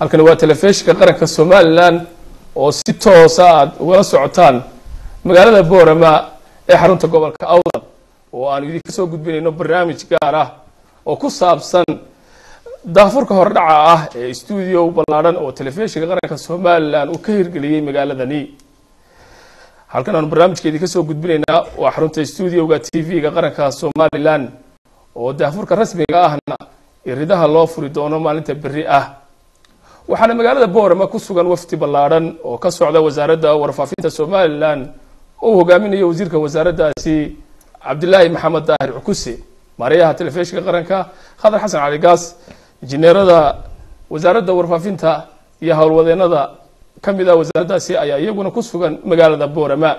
halkani waa telefishinka qaranka somalilan oo si toosa aad ugala socotaan magaalada boorama ee xarunta gobolka awdal oo aanu idinka soo gudbinayno barnaamij gaar ah oo ku saabsan daafurka hordhaca ah ee stuudio ballaadhan oo telefishinka qaranka somalilan uu ka hirgeliyey magaaladani halkan aanu barnaamijka idinka soo gudbinaynaa waa xarunta stuudioga t v-ga qaranka somalilan oo daafurka rasmiga ahna iridaha loo furi doono maalinta berri ah waxaana magaalada boorama ku sugan wafdi ballaadhan oo ka socda wasaaradda warfaafinta somalilan uu hogaaminayo wasiirka wasaaraddaasi cabdilaahi maxamed daahir cukuse maarayaha telefishinka qaranka khadar xasan cali gaas injineerada wasaaradda warfaafinta iyo howlwadeenada ka mid ah wasaaraddaasi ayaa iyaguna ku sugan magaalada boorama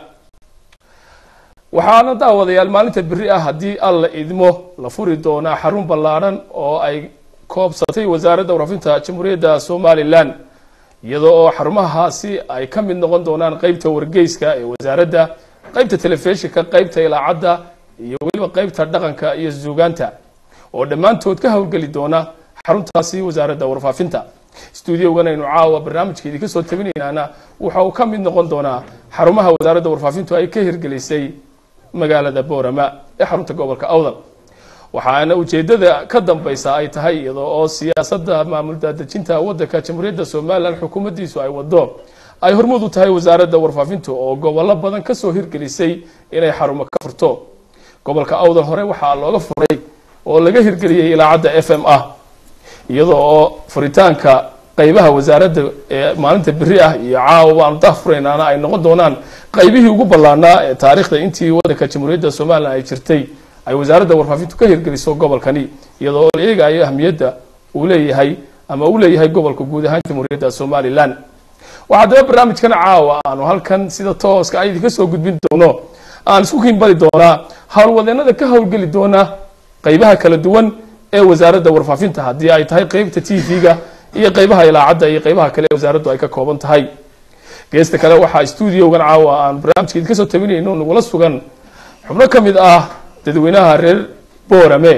waxaana daawadayaal maalinta berri ah haddii alla idmo la furi doonaa xarun ballaadhan oo ay koobsatay wasaaradda warfaafinta jamhuuriyadda somalilan iyadoo oo xarumahaasi ay ka mid noqon doonaan qeybta wargeyska ee wasaaradda qeybta telefishinka qeybta ilaacadda iyo weliba qeybta dhaqanka iyo suugaanta oo dhammaantood ka howlgeli doona xaruntaasi wasaaradda warfaafinta stuudiogan aynu caawa barnaamijka idinka soo tabinaynaana waxa uu ka mid noqon doonaa xarumaha wasaaradda warfaafintu ay ka hirgelisay magaalada boorama ee xarunta gobolka awdal waxaana ujeedada ka dambeysa ay tahay iyadoo oo siyaasadda maamul daadejinta wadanka jamhuuriyadda somalilan xukuumaddiisu ay wado ay hormuud u tahay wasaaradda warfaafintu oo gobollo badan kasoo hirgelisay inay xarumo ka furto gobolka awdal hore waxaa looga furay oo laga hirgeliyey ilaacadda f m ah iyadoo oo furitaanka qeybaha wasaaradda ee maalinta berri ah iyo caawa baanu daafuraynaana ay noqon doonaan qeybihii ugu ballaanaa ee taariikhda intii wadanka jamhuuriyadda somalilan ay jirtay ay wasaaradda warfaafintu ka hirgeliso gobolkani iyadoo la eegayo ahmiyadda uu leeyahay ama uu leeyahay gobolka guud ahaan jamhuuriyadda somalilan waxaa daba barnaamijkan caawa aanu halkan sida tooska a idinka soo gudbin doono aan isku kiinbali doonaa howlwadeenada ka howlgeli doona qeybaha kala duwan ee wasaaradda warfaafinta haddii ay tahay qeybta t v-ga iyo qeybaha ilaacadda iyo qeybaha kale ee wasaaraddu ay ka kooban tahay geesta kale waxaa stuudiogan caawa aan barnaamijka idinka soo tabinayno nagula sugan xubno ka mid ah dadweynaha reer boorame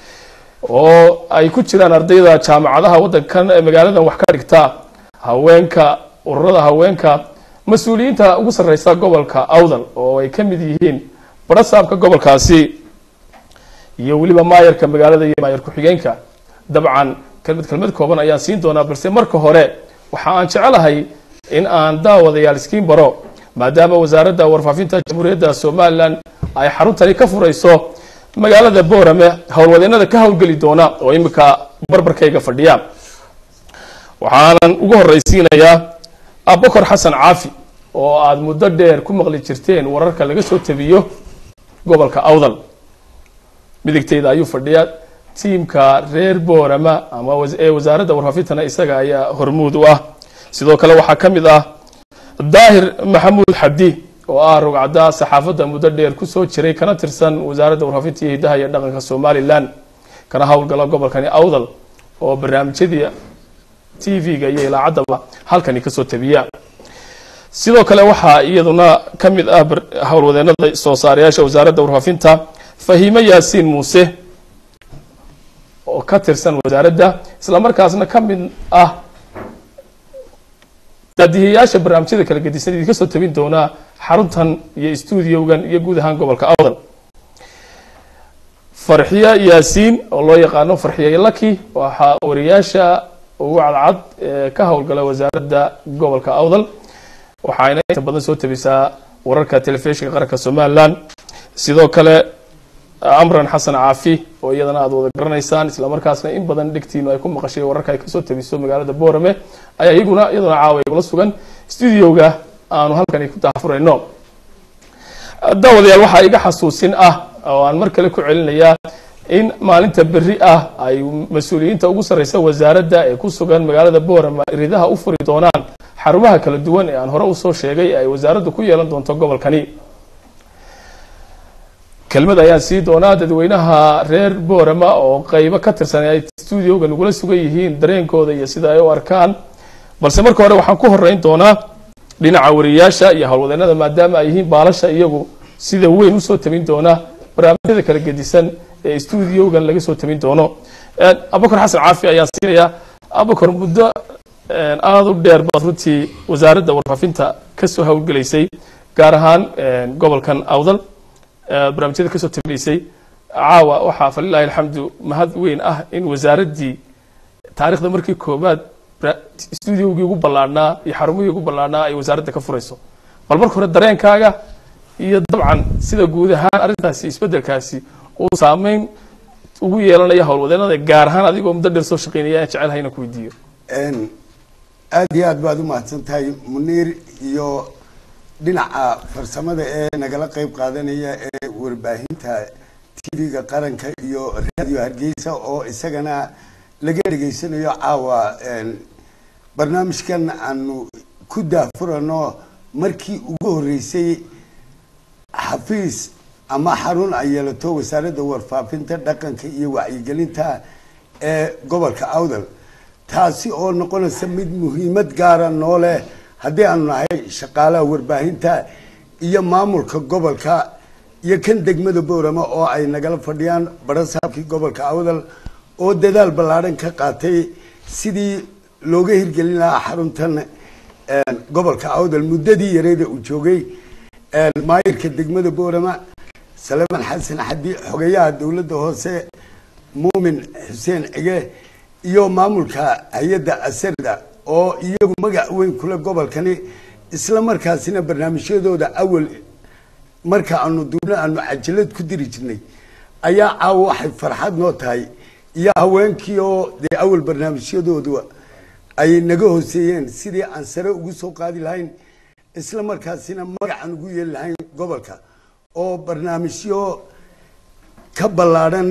oo ay ku jiraan ardayda jaamacadaha waddankan ee magaaladan wax ka dhigta haweenka ururada haweenka mas-uuliyiinta ugu sarreysa gobolka awdal oo ay ka mid yihiin barasaabka gobolkaasi iyo weliba maayarka magaalada iyo maayar ku-xigeenka dabcan kelmad kelmad kooban ayaan siin doonaa balse marka hore waxa aan jecelahay in aan daawadayaal iskiin baro maadaama wasaaradda warfaafinta jamhuuriyadda somalilan ay xaruntani ka furayso magaalada boorame howlwadeenada ka howlgeli doona oo imika barbarkayga fadhiya waxaanan ugu horeysiinayaa abokor xasan caafi oo aada muddo dheer ku maqli jirteen wararka laga soo tabiyo gobolka awdal midigteyda ayuu fadhiya tiimka reer boorama ama ee wasaaradda warfaafintana isaga ayaa hormuud u ah sidoo kale waxaa ka mid ah daahir maxamuud xabdi oo ah rogcadda saxaafadda muddo dheer kusoo jiray kana tirsan wasaaradda warfaafinta iyo hidaha iyo dhaqanka somalilan kana howlgala gobolkani awdal oo barnaamijyadii t v-ga iyo ilaacaddaba halkani kasoo tabiya sidoo kale waxaa iyaduna ka mid ah howlwadeenada soo saarayaasha wasaaradda warfaafinta fahiime yaasiin muuse oo ka tirsan wasaaradda islamarkaasna ka mid ah daadihiyayaasha barnaamijyada kala gedisan idinka soo tabin doonaa xaruntan iyo stuudiogan iyo guud ahaan gobolka awdal farxiya yaasiin oo loo yaqaano farxiya laki waxaa wariyaasha ugu cadcad ee ka howlgala wasaaradda gobolka awdal waxayna inta badan soo tabisaa wararka telefishinka qaranka somalilan sidoo kale amran xasan caafi oo iyadana aada wada garanaysaan islamarkaasna in badan dhegtiinu ay ku maqashay wararka ay kasoo tabiso magaalada boorame ayaa iyaguna iyaduna caawa igula sugan studioga aanu halkani ku daafurayno daawadayaal waxaa iga xasuusin ah oo aan mar kale ku celinayaa in maalinta berri ah ay mas-uuliyiinta ugu sarreysa wasaaradda ee ku sugan magaalada boorama iridaha u furi doonaan xarumaha kala duwan ee aan hore usoo sheegay ee ay wasaaraddu ku yeelan doonto gobolkani kelmad ayaan sii doonaa dadweynaha reer boorama oo qeybo ka tirsan ay stuudioga nagula sugan yihiin dareenkooda iyo sida ay u arkaan balse marka hore waxaan ku horeyn doonaa dhinaca wariyaasha iyo howlwadeenada maadaama ay yihiin baalasha iyagu sida weyn usoo tabin doona barnaamijyada kala gedisan ee stuudiogan laga soo tabin doono abukar xasan caafi ayaan siinayaa abukar muddo aada u dheer baad runtii wasaaradda warfaafinta kasoo howlgelaysay gaar ahaan gobolkan awdal barnaamijyada kasoo tabinaysay caawa waxaa falilahi alxamdu mahad weyn ah in wasaaraddii taarikhda markii koobaad stuudiogii ugu ballaadhnaa iyo xarumihii ugu ballaadhnaa ay wasaaradda ka furayso bal marka hore dareenkaaga iyo dabcan sida guud ahaan arrintaasi isbeddelkaasi uu saameyn ugu yeelanaya howlwadeenada gaar ahaan adigoo muddo dheer soo shaqeynaya aan jecelahay inaan ku weydiiyo aada iyo aad baad u mahadsan tahay muniir iyo dhinaca farsamada ee nagala qeyb qaadanaya ee warbaahinta tv-ga qaranka iyo radio hargeysa oo isagana laga dhegaysanayo caawa barnaamijkan aanu ku daafurano markii ugu horreysay xafiis ama xarun ay yeelato wasaaradda warfaafinta dhaqanka iyo wacyigelinta ee gobolka awdal taasi oo noqonaysa mid muhiimad gaara noo leh haddii aanu nahay shaqaalaha warbaahinta iyo maamulka gobolka iyo kan degmada boorama oo ay nagala fadhiyaan barasaabkii gobolka awdal oo dadaal ballaadhan ka qaatay sidii looga hirgelin lahaa xaruntan gobolka awdal muddadii yareeda uu joogay maayirka degmada boorama salaman xasan xadi xogeyaha dowladda hoose muumin xuseen cige iyo maamulka hay-adda asarda oo iyagu magac weyn kule gobolkani isla markaasina barnaamijyadooda awal marka aanu duubno aanu cajalad ku diri jirnay ayaa caawa waxay farxad noo tahay iyo haweenkii oo dee awal barnaamijyadoodu ay naga hooseeyeen sidii aan sare ugu soo qaadi lahayn isla markaasina magacaan ugu yeeli lahayn gobolka oo barnaamijyo ka ballaadhan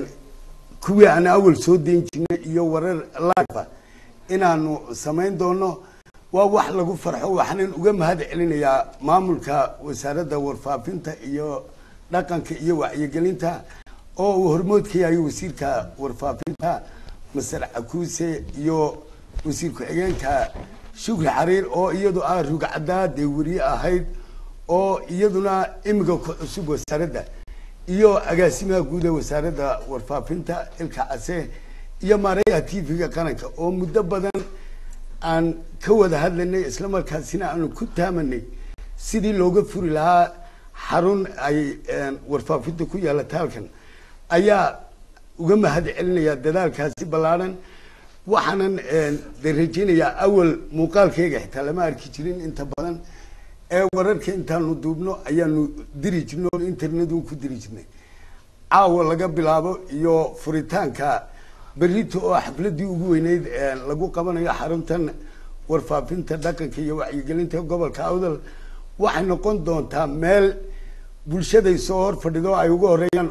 kuwii aan awal soo dayn jirnay iyo warar live inaanu samayn doono waa wax lagu farxo waxaanan uga mahad celinayaa maamulka wasaaradda warfaafinta iyo dhaqanka iyo wacyigelinta oo uu hormood ka yahay wasiirka warfaafinta maser cakuuse iyo wasiir ku-xigeenka shukri xariir oo iyadu ah rugcaddaa dee weriye ahayd oo iyaduna imiga ku cusub wasaaradda iyo agaasimaha guud ee wasaaradda warfaafinta ilka case iyo maareeyaha t v-ga qaranka oo muddo badan aan ka wada hadlanay isla markaasina aanu ku taamanay sidii looga furi lahaa xarun ay warfaafinta ku yeelata halkan ayaa uga mahad celinaya dadaalkaasi ballaadhan waxaanan de rajeynayaa awal muuqaalkeyga xitaa lama arki jirin inta badan ee wararka intaanu duubno ayaanu diri jirnay oo internetu ku diri jirnay caawa laga bilaabo iyo furitaanka berito oo xafladii ugu weyneyd lagu qabanayo xaruntan warfaafinta dhaqanka iyo wacyigelinta gobolka awdal waxay noqon doontaa meel bulshaday soo hor fadhido ay uga horeeyaan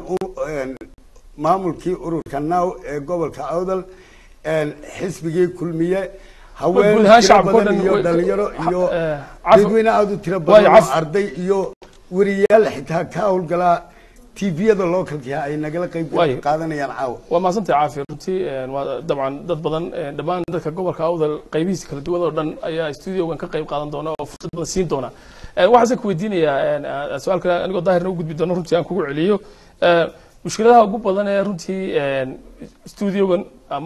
maamulkii ururka now ee gobolka awdal xisbigii kulmiye haween tiro badan iyo dhalinyaro iyo dadweyne aada u tiro badan oo arday iyo weriyaal xitaa ka howlgalaa tviyada localka ay nagala qayb qaadanayaan caawa waa mahadsantay caafi runtii waa dabcan dad badan dhammaan dadka gobolka awdal qaybihiisa kala duwan oo dhan ayaa studiogan ka qayb qaadan doona oo fursad badan siin doona waxaase ku weydiinayaa su-aalka anigoo daahirna u gudbi doono runtii aan kugu celiyo mushkiladaha ugu badan ee runtii studiogan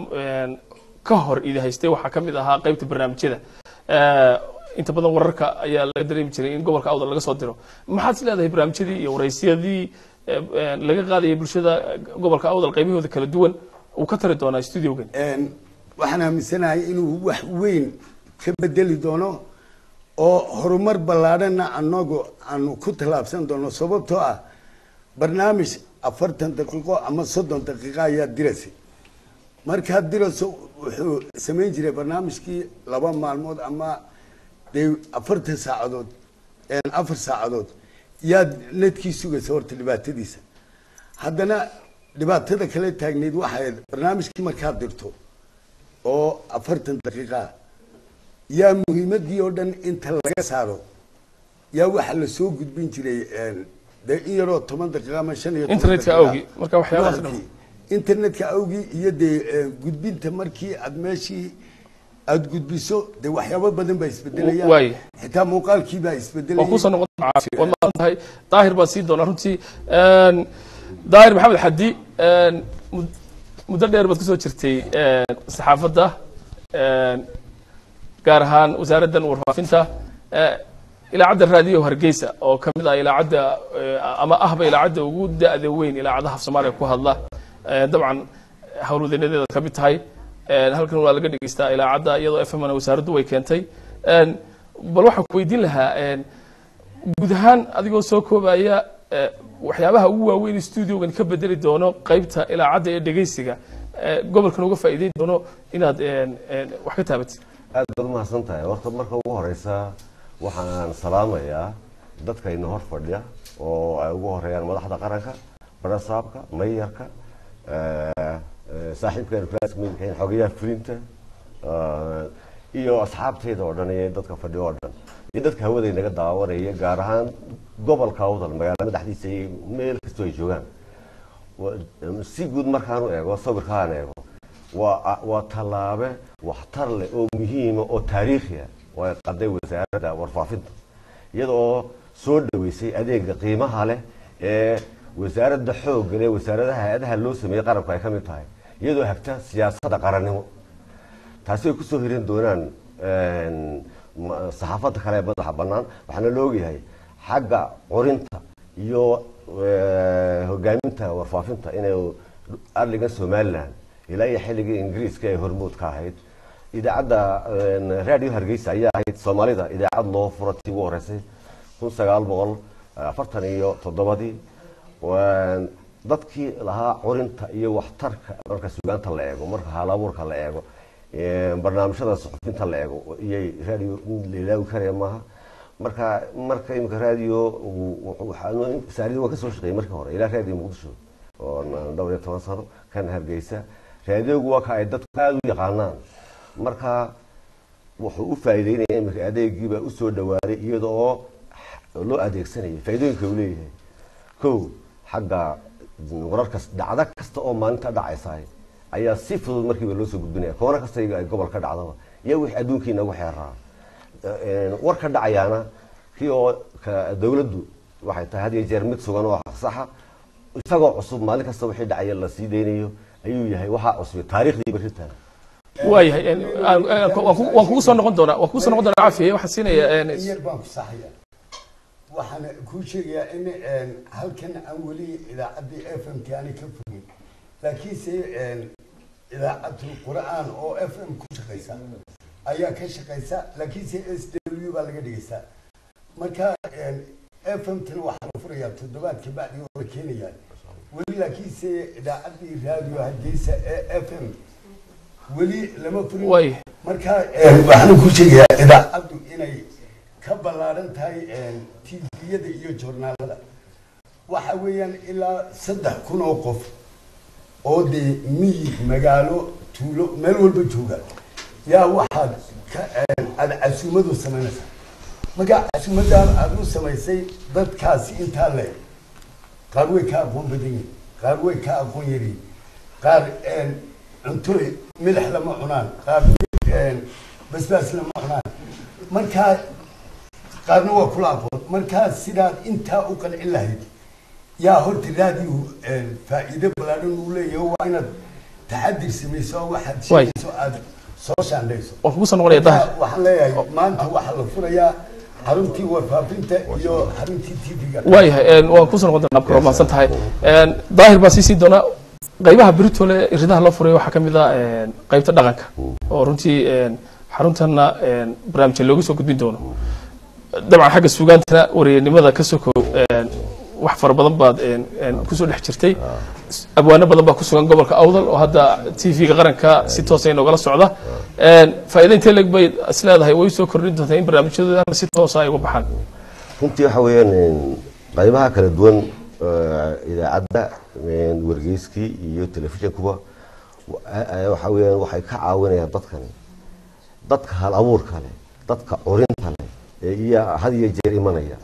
ka hor idi haystay waxaa ka mid ahaa qaybta barnaamijyada inta badan wararka ayaa laga dareemi jiray in gobolka awdal laga soo diro maxaad is leedahay barnaamijyadii iyo waraysyadii laga qaadayay bulshada gobolka awdal qaybahooda kala duwan uu ka tari doonaa studiogan waxaan aaminsanahay inuu wax weyn ka bedeli doono oo horumar ballaadhanna anagu aanu ku tallaabsan doono sababtoo ah barnaamij afartan daqiiqo ama soddon daqiiqo ayaa dirasay markaa diraso wuxuu samayn jiray barnaamijkii laba maalmood ama dee afartan saacadood afar saacadood yaad nadkii sugaysa horta dhibaatadiisa haddana dhibaatada kale taagneyd waxay barnaamijkii markaad dirto oo afartan daqiiqaa yaa muhiimadii oo dhan inta laga saaro yaa waxaa lasoo gudbin jiray dee in yaroo toban daqiiqa ama shan iyo internetka awgi marka waxyaabahaas dhan internetka awgii iyo dee gudbinta markii aad meeshii aada gudbiso dee waxyaabo badan baa isbedelayaan waay xitaa muuqaalkii baa waa isbedelaya kuusoo noqon caafi waad mahadsan tahay daahir baa sii doonaa runtii daahir maxamed xadi mud- muddo dheer baad kusoo jirtay saxaafadda gaar ahaan wasaaraddan warfaafinta ilaacadda raadiyo hargeysa oo ka mid ah ilaacadda ama ahba ilaacadda ugu da-da weyn ilaacadaha af soomaaliya ku hadla dabcan howlwadeenadeeda ka mid tahay halkan waa laga dhegeystaa ilaacadda iyadoo f mna wasaaraddu way keentay bal waxaan ku weydiin lahaa guud ahaan adigoo soo koobaya waxyaabaha ugu waaweyn studiogan ka bedeli doono qeybta ilaacadda ee dhegeysiga gobolkan uga faa'iideyn doono inaad wax ka taabatid aad baad umahadsan tahay warta marka ugu horeysa waxaan salaamayaa dadkayna hor fadhiya oo ay ugu horeeyaan madaxda qaranka barasaabka mayarka saaxiibkeena classmatekeena xogayaha fulinta iyo asxaabtayda oo dhan iyo dadka fadhiyo oo dhan iyo dadka hawada naga daawanaya gaar ahaan gobolka awdal magaalada madaxdiisa iyo meel kastoo ay joogaan si guud markaanu eego sawirkaan eego waa waa tallaabe waxtar leh oo muhiima oo taariikhi ah oo ay qaday wasaaradda warfaafinta iyadoo soo dhaweysay adeega qiimaha leh ee wasaaradda xoogga leh wasaaradaha hay-adaha loo sameeyey qaranku ay ka mid tahay iyadoo hagta siyaasadda qarannimo taasi ay kusoo hirin doonaan saxaafadda kale ee madaxa bannaan waxaana la ogyahay xagga qorinta iyo hogaaminta warfaafinta inay arligan somalilan ilaa iyo xilligii ingiriiska ee hormood ka ahayd idaacadda radio hargeysa ayaa ahayd soomaalida idaacad loo furo tii ugu horeysay kun sagaal boqol afartan iyo toddobadii dadkii lahaa corinta iyo waxtarka marka sugaanta la eego marka haalabuurka la eego barnaamijyada suxufinta la eego iyay radio la ilaawi karaya maaha marka marka imika radio saaridi waan kasoo shaqeeyey markii hore ilaa radio muqdisho oo dhowr iyo toban sano kan hargeysa raadiogu waa ka ay dadku aada u yaqaanaan marka wuxuu u faa'iideynaya imika adeegiibaa usoo dhawaaday iyada oo loo adeegsanayay faa'iidooyinka uu leeyahay kow xagga wararka dhacdo kasta oo maalinta dhacaysa ayaa si fudud markiiba loo soo gudbinaya koona kasta ay gobol ka dhacdaba iyo wixii adduunkii nagu xeeraa war ka dhacayaana kii oo dowladdu waxay tahay had iyo jeer mid sugan oo saxa isagoo cusub maalin kasta wixii dhacaya la sii deynayo ayuu yahay waxaa cusubay taariikhdii beritaan waayahay waan kugu soo noqon doonaa waan kugu soo noqon doonaa cafiye waxaan siinaya yar baan ku saxaya waxaan kuu sheegayaa in halkan aan weli idaacaddii f m t aani ka fogin laakiinse idaacatul qur'aan oo f m ku shaqaysa ayaa ka shaqaysa laakiinse s w baa laga dhigaystaa marka f m tana waxaa la furayaa toddobaadka bacdi oo la keenayaa weli laakiinse idaacaddii radio hargeysa ee f m weli lama furin way marka waxaan ku sheegayaa idaacaddu inay ka ballaaran tahay tviyada iyo joornaalada waxa weeyaan ilaa saddex kun oo qof oo dee miyi magaalo tuulo meel walba jooga yaa waxaad ka aada casuumadu samaynaysaa marka casuumadan aada u samaysay dadkaasi intaa le qaar way ka aqoon badan yihin qaar way ka aqoon yaryihin qaar cunto midax lama cunaan qaar basbaas lama cunaan markaa qaarna waa kula aqoon markaa sidaad intaa u qancin lahayd yaa horta raadiyo faa'iido ballaaran uu leeyahay waa inaad taxadir samayso oo waxaad Waay. sheegayso aada soo shaandhayso waan kugu soo noqonaya dahir waxaan leeyahay maanta waxaa la furayaa xaruntii warfaafinta iyo xaruntii tv-ga waayahay waan kusoo noqon doonaa abkaro mahadsan tahay daahir baan sii sii doonaa qaybaha beritole ridaha loo furay waxaa ka mid ah qaybta dhaqanka oo runtii xaruntanna barnaamijka looga soo gudbin doono dabcan xagga sugaantana wareernimada ka soko wax fara badan baad kusoo dhex jirtay abwaano badan baa ku sugan gobolka awdal oo hadda tv-ga qaranka si toosa inogala socda faa'iida intee leeg bay is leedahay way soo kordhin doontaa in barnaamijyadooda si toosa ay uga baxaan runtii waxa weeyaan qaybaha kala duwan idaacadda wargeyskii iyo telefishinkuba waxa weeyaan waxay ka caawinayaan dadkani dadka hal abuurka leh dadka curinta leh ee iyo had iyo jeer imanaya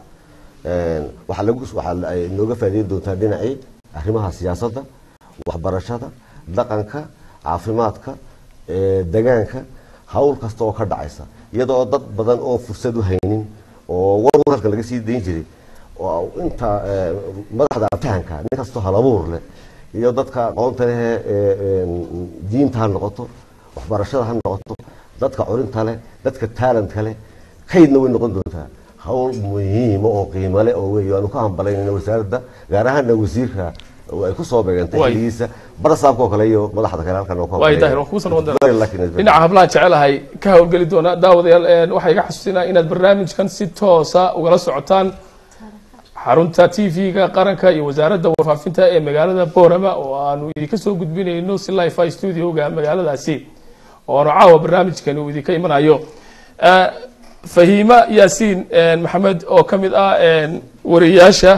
waxaa lagu waxaa ay nooga faa'iideyn doontaa dhinacii arrimaha siyaasadda waxbarashada dhaqanka caafimaadka degaanka hawl kasta oo ka dhacaysa iyadoo dad badan oo fursad u haynin oo war wararka laga sii dayn jiray oo inta madaxda aftahanka nin kastoo hal abuur leh iyo dadka aqoonta leh ee diinta ha noqoto waxbarashada ha noqoto dadka curinta leh dadka talentka leh kaydna way noqon doontaa hawl muhiima oo qiimo leh oo wey aanu ka hambalaynayn wasaaradda gaar ahaana wasiirka oo ay kusoo beegantay Waay. xiligiisa barasaabka oo kale iyo madaxda kale halkan oo ka waay horeeya. daahir waan kugu soo noqon doonaa Very lucky in this dhinaca hablahan jecelahay ka howlgeli doona daawadayaal een, waxaa iga xasuusinaa inaad barnaamijkan si toosa ugala socotaan xarunta t v-ga qaranka iyo wasaaradda warfaafinta ee magaalada boorama oo aanu idinka soo gudbinayno si lifi studioga magaaladaasi oo aanu caawa barnaamijkani uu idinka imanayo Eh, fahiima yaasiin een, maxamed oo ka mid ah een, wariyaasha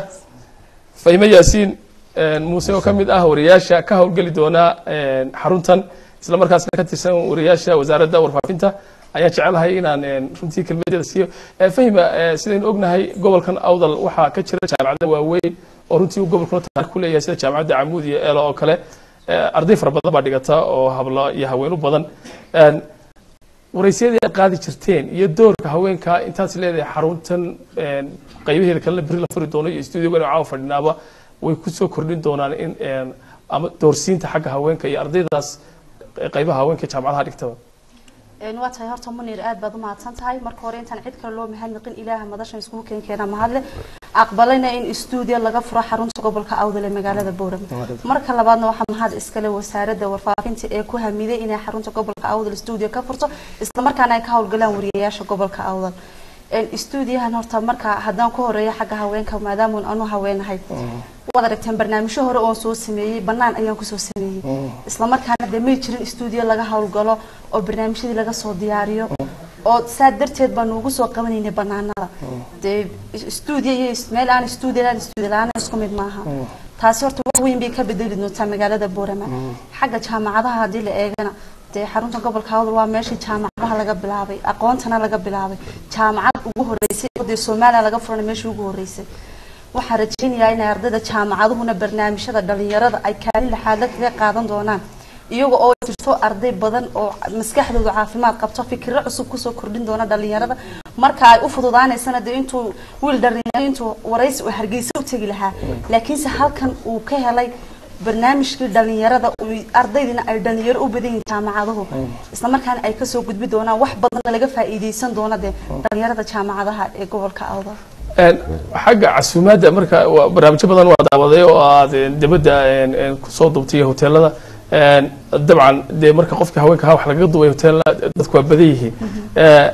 fahime yaasiin een, muuse oo ka mid ah wariyaasha ka howlgeli doona een, xaruntan isla markaasna ka tirsan wariyaasha wasaaradda warfaafinta ayaan jecelahay inaan een, runtii kelmadeeda siiyo Eh, fahima eh, sidaynu ognahay gobolkan awdal waxaa ka jira jaamacada waaweyn oo runtii uu gobolkuna taariikh ku leeyahay sida jaamacadda camuud iyo eelo oo kale Eh, arday fara badan baa dhigata oo hablo iyo haweenu badan Een, waraysyadii aad qaadi jirteen iyo doorka haweenka intaas leedahay xaruntan een, qaybaheeda kalena beri la furi doono iyo stuudiogan caawa fadhinaaba way kusoo kordhin doonaan in een, ama doorsiinta xagga haweenka iyo ardaydaas eh, qaybaha haweenka jaamacadaha dhigtaba een waa tahay horta munir aad baad u mahadsan tahay marka hore intaan cid kale loo mahadnaqin ilaaha madashan iskugu keen keena mahadle aqbalayna in stuudio laga furo xarunta gobolka awdal ee magaalada boorama marka labaadna waxaa mahad iskale wasaaradda warfaafinta ee ku hamiday inay xarunta gobolka awdal stuudio ka furto isla markaana ay ka howlgalaan wariyayaasha gobolka awdal een stuudiyahan horta marka haddaan ku horeeyo xagga haweenka maadaama anu haweenahay waad aragteen barnaamijyo hore oon soo sameeyey bannaan ayaan kusoo sameeyey isla markaana dee may jirin stuudiyo laga howlgalo oo barnaamijyadii laga soo diyaariyo oo saa darteed baanu ugu soo qabanaynay bannaanada dee stuudiyo iyo is- meel aan stuudiyo aan stuudiyo la-aan isku mid maaha taasi horta wax weyn bay ka bedeli doontaa magaalada boorama xagga jaamacadaha haddii la eegana dee xarunta gobolka awdal waa meeshii jaamacadaha laga bilaabay aqoontana laga bilaabay jaamacad ugu horeysay oo dee soomaaliya laga furanay meeshii ugu horeysay waxaan rajaynayaa inay ardayda jaamacaduhuna barnaamijyada dhalinyarada ay kaalin laxaadla kaga qaadan doonaan iyaga oo jirto arday badan oo maskaxdooda caafimaad qabto fikiro cusub kusoo kordhin doona dhalinyarada marka ay u fududaanaysana dee intuu wiil dhalinyaro intuu waraysi uu hargeysa u tegi lahaa laakiinse halkan uu ka helay barnaamijkii dhalinyarada uu- ardaydiina ay dhalinyaro u badan yihiin jaamacaduhu isla markaana ay kasoo gudbi doonaan wax badanna laga faa'iideysan doona dee dhalinyarada jaamacadaha ee gobolka awdal Een, xagga casuumaadda marka waa- barnaamijyo badan waa daawaday oo aad een, dibadda een, een, kusoo duubtay iyo hoteelada Een, dabcan dee marka qofka haweenka ahaa wax lagaga duubay hoteelada dadku waa badan yihiin Eh,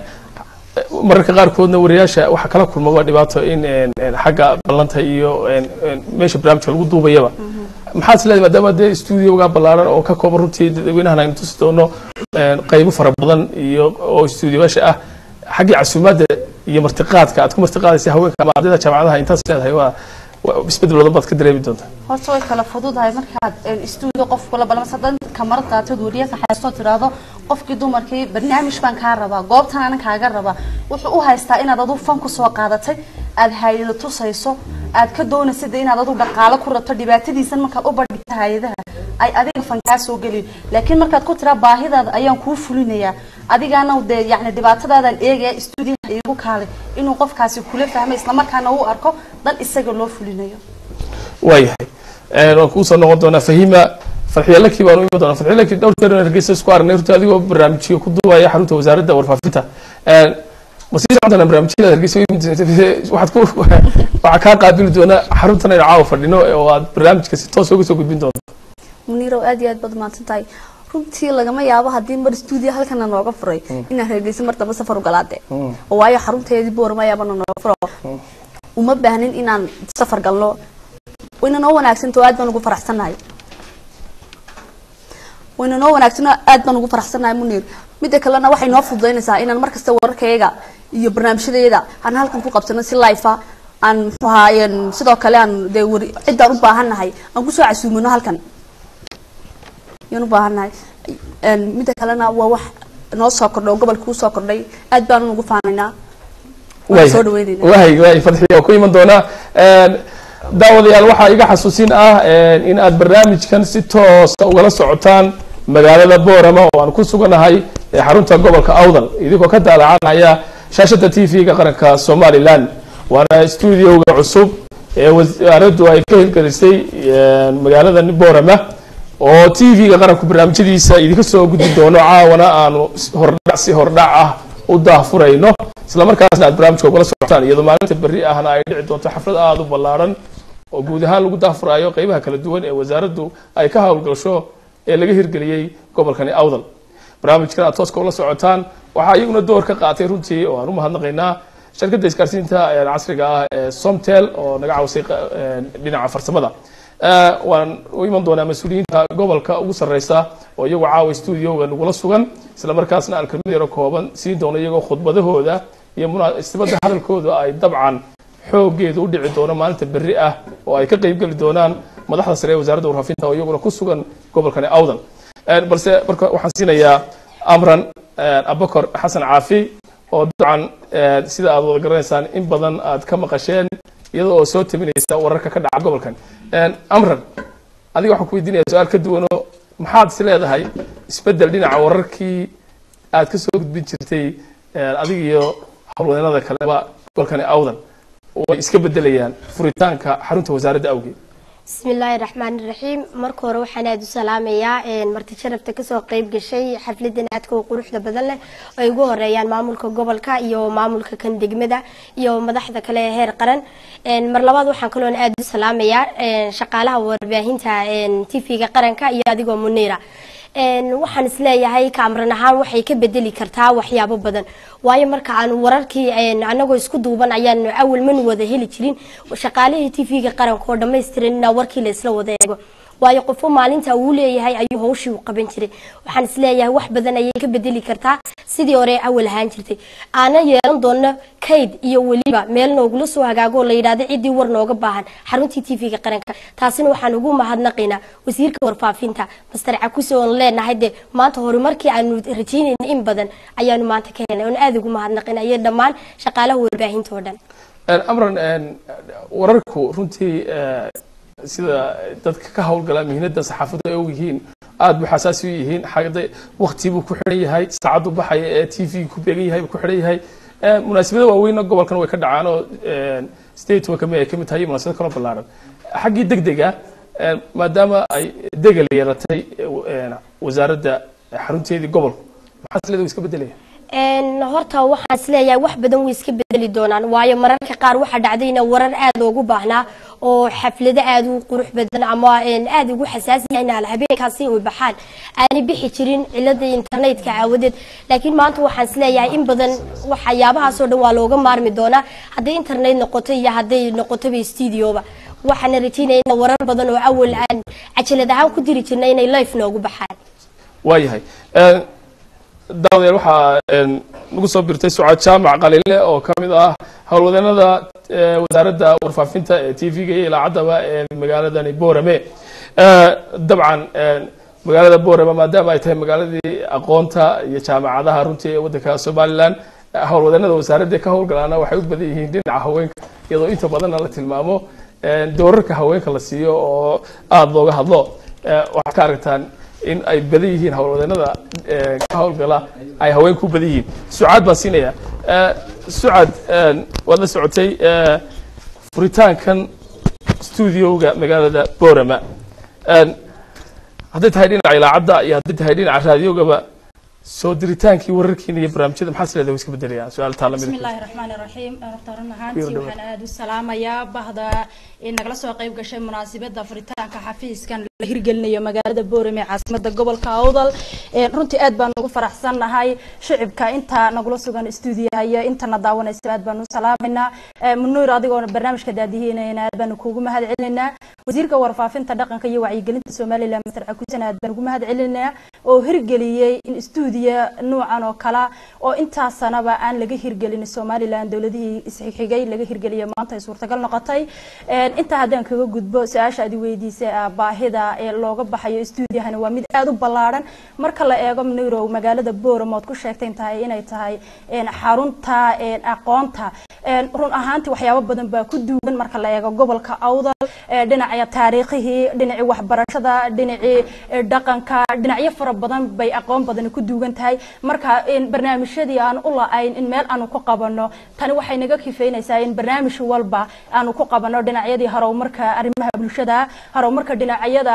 mararka qaarkoodna wariyaasha waxaa kala kulma waa dhibaato in een, een, xagga ballanta iyo een, een, meesha barnaamijka lagu duubayaba maxaad is leedahay maadaama dee stuudioga ballaaran oo ka kooban runtii dadweynahan aynu tusi doono een, qaybo fara badan iyo oo stuudioyaasha ah xaggii casuumaadda iyo martiqaadka aad ku martiqaadaysa haweenka ama ardayda jaamacadaha intaas leedahay waa waa isbedel badan baad ka dareemi doontaa horta way kala fududahay markaad een, stuudio qof kula balmas haddaan kamarad qaatid wariya kaxaystoo tidhaahdo qofkii dumarkii barnaamij baan kaa rabaa goobtan anan kaaga rabaa wuxuu u haystaa inaad adu fan kusoo qaadatay aad hayado tusayso aad ka doonaysid inaad adu dhaqaalo ku rabto dhibaatadiisan markaad u bandhigto hay-adaha ay adiga fan kaa soo geliyo laakiin markaad ku tiraa baahidaada ayaan kuu fulinayaa adigaana dee yacni dhibaatadaadan eegaya stuudiyaha iigu kaalay inuu qofkaasi kula fahmay islamarkaana uu arko dan isaga loo fulinayo waayahay Een, waan kuusoo noqon doonaa fahima farxiyalakii baan u imi doonaa farxiyalakii dhowr jeer aan hargeysa isku aragnay runtii adigoo barnaamijyo ku duubaya xarunta wasaaradda warfaafinta Een, ma sii socon doonaa barnaamijyada hargeysa u imid waxaad ku waxaa kaa qaabili doonaa xaruntan aynu caawa fadhino oo aad barnaamijka si toos uga soo gudbin doonto muniirow aad iyo aad baad mahadsan tahay runtii lagama yaabo haddii mar stuudio halkana nooga furay inaan hargeysa mar dambe safar u galaade oo waayo xarunteedii boorama ayaabana nooga furo uma baahnin inaan safar galno wayna noo wanaagsanto aad baan ugu faraxsannahay wayna noo wanaagsanoo aad baan ugu faraxsannahay muniir midda kalena waxay noo fududaynaysaa inaan markasta wararkayaga iyo barnaamijyadayada aan halkan ku qabsano si life ah aan muxuu ahaayeen sidoo kale aan dee wari ciddaan u baahannahay aan kusoo casuumino halkan yaan u baahannahay Een, midda kalena waa wax noo soo kordhay oo gobolka kuu soo kordhay aad baan ugu faanaynaa waan soo dhaweynayna wahay wahay fadxiya oo ku iman doonaa Een, daawadayaal waxaa iga xasuusin ah een, in aad barnaamijkan si toosa ugala socotaan magaalada boorama oo aan ku suganahay ee xarunta gobolka awdal idinkoo ka daalacanaya shaashada t v-ga qaranka somalilan waana stuudioga cusub ee wasaaraddu ay ka hirgelisay een, magaalada boorama oo t v-ga qaranku barnaamijyadiisa idinka soo gudbi doono caawana aanu hordhac si hordhac ah u daahfurayno isla markaasna aad barnaamijka ugala socotaan iyadoo maalinta berri ahna ay dhici doonto xaflad aada u ballaaran oo guud ahaan lagu daahfuraayo qeybaha kala duwan ee wasaaraddu ay ka howlgasho ee laga hirgeliyey gobolkani awdal barnaamijkan aad tooska ula socotaan waxaa iyaguna door ka qaatay runtii oo aan u mahadnaqaynaa shirkadda isgaarsiinta casriga ah ee somtel oo naga caawisay dhinaca farsamada waan u iman doonaa mas-uuliyiinta gobolka ugu sarreysa oo iyagoo caawa studioga nagula sugan isla markaasna aan kelmad yaro kooban siin doono iyagoo khudbadahooda iyo munaasabada hadalkooda ay dabcan xoogeedu u dhici doono maalinta berri ah oo ay ka qeybgeli doonaan madaxda sare ee wasaaradda warfaafinta oo iyaguna ku sugan gobolkani awdal balse marka waxaan siinayaa amran abakor xasan caafi oo dabcan sida aad wada garanaysaan in badan aad ka maqasheen iyada oo soo tabinaysa wararka ka dhaca gobolkan amran adiga waxaan ku weydiinaya su-aal ka duwanoo maxaad is leedahay isbedel dhinaca wararkii aad ka soo gudbin jirtay adiga iyo howlwadeenada kaleba gobolkani awdan way iska bedelayaan furitaanka xarunta wasaaradda awgeed bismi illaahi raxmaani raxiim marka hore waxaan aada u salaamayaa marti sharafta kasoo qeyb gashay xafladan aadka u quruxda badan leh ay ugu horeeyaan maamulka gobolka iyo maamulka kan degmada iyo madaxda kale ee heer qaran mar labaad waxaan kaloona aada u salaamayaa shaqaalaha warbaahinta tv-ga qaranka iyo adigoo muniira waxaan isleeyahay kaamran ahaan waxay ka bedeli kartaa waxyaabo badan waayo marka aan wararkii anagoo isku duuban ayaan awal man wada heli jirin shaqaalihii tv-ga qaranka oo dhammaystiran inaa warkii la isla wada eego waayo qofo maalinta uu leeyahay ayuu hawshii u qaban jiray waxaan isleeyahay wax badan ayay ka bedeli kartaa sidii hore awal ahaan jirtay aana yeelan doono kayd iyo weliba meel noogula soo hagaagoo la yidhahdo ciddii war nooga baahan xaruntii tv-ga qaranka taasina waxaan ugu mahadnaqaynaa wasiirka warfaafinta master cakuse oon leenahay dee maanta horumarkii aanu rajaynayna in badan ayaanu maanta ka helnay oon aada ugu mahadnaqayna iyo dhammaan shaqaalaha warbaahinta oo dhan amran wararku runtii sida dadka ka howlgala mihnada saxaafaddu ay ogyihiin aada buu xasaasi u yihiin xagda wakti buu ku xidhan yahay saacaddu baxaya ee t v ku beegan yahay buu ku xidhan yahay munaasabada waaweynna gobolkan way ka dhacaan oo state kami ay kamid tahay munaasabad kaloo ballaaran xaggii deg dega maadaama ay degel yeelatay wasaaradda xarunteedii gobolku maxaa isleeda iska bedelaya horta waxaan isleeyahay wax badan way iska bedeli doonaan waayo mararka qaar waxaa dhacdayna warar aada ugu baahnaa oo xaflado aada u qurux badan ama aada ugu xasaasiyahay habeenkaasi ay baxaan aanay bixi jirin cilada internetka aawadeed laakiin maanta waxaan isleeyahay in badan waxyaabahaasoo dhan waa looga maarmi doonaa hadday internet noqoto iyo hadday noqotoba studioba waxaana rajaynaya in warar badan oo awal aan cajalad ahaan ku diri jirna inay life noogu baxaan waayahay daawadayaal waxaa nagu soo birtay sucaad jaamac qalile oo ka mid ah howlwadeenada wasaaradda warfaafinta ee t v-ga iyo ilaacaddaba ee magaaladani boorame dabcan magaalada boorame maadaama ay tahay magaaladii aqoonta iyo jaamacadaha runtii ee waddanka somalilan howlwadeenada wasaaradda ka howlgalaana waxay u badan yihiin dhinaca haweenka iyadoo inta badanna la tilmaamo doorarka haweenka la siiyo oo aada looga hadlo waxaad ka aragtaan in ay badan yihiin howlwadeenada ka howlgala ay haweenku badan yihiin sucaad baan siinaya sucaad waad la socotay furitaankan studioga magaalada borama hadday tahay dhinaca ilaacadda iyo hadday tahay dhinaca raadiogaba soo diritaankii wararkiina iyo barnaamijyada maxaa sileeda iska bedelayaan su-aal taa lamid بسم الله الرحمن الرحيم horta run ahaantii waxaan aada u salaamayaa bahda ee nagala soo qayb gashay munaasabada furitaanka xafiiskan la hirgelinayo magaalada boorame ee caasimada gobolka awdal runtii aad baan ugu faraxsannahay shicibka inta nagula sugan stuudiyaha iyo intana daawanaysa aad baan u salaamaynaa munuur adigoo barnaamijka daadihiinayna aad baan kuugu mahad celinaynaa wasiirka warfaafinta dhaqanka iyo wacyigelinta somaliland master cakusan aad baan ugu mahad celinaynaa oo hirgeliyey in stuudiya nuucan oo kala oo intaas sanaba aan laga hirgelin somaliland dowladihii isxigxigay laga hirgeliya maanta ay suurtagal noqotay intaa haddaan kaga gudbo su-aasha aad weydiisay baahida ee looga baxayo stuudiyahani waa mid aada u ballaaran marka la eego mnirow magaalada boram ood ku sheegtay tahay inay tahay xarunta aqoonta run ahaantii waxyaabo badan baa ku duugan marka la eego gobolka awdal dhinaca taariikhihii dhinacii waxbarashada dhinacii dhaqanka dhinacyo fara badan bay aqoon badani ku duugan tahay marka barnaamijyadii aan u la-ayn in meel aanu ku qabano tani waxay naga kifeynaysaa in barnaamij walba aanu ku qabano dhinacyadii horumarka arrimaha bulshada horumarka dhinacyada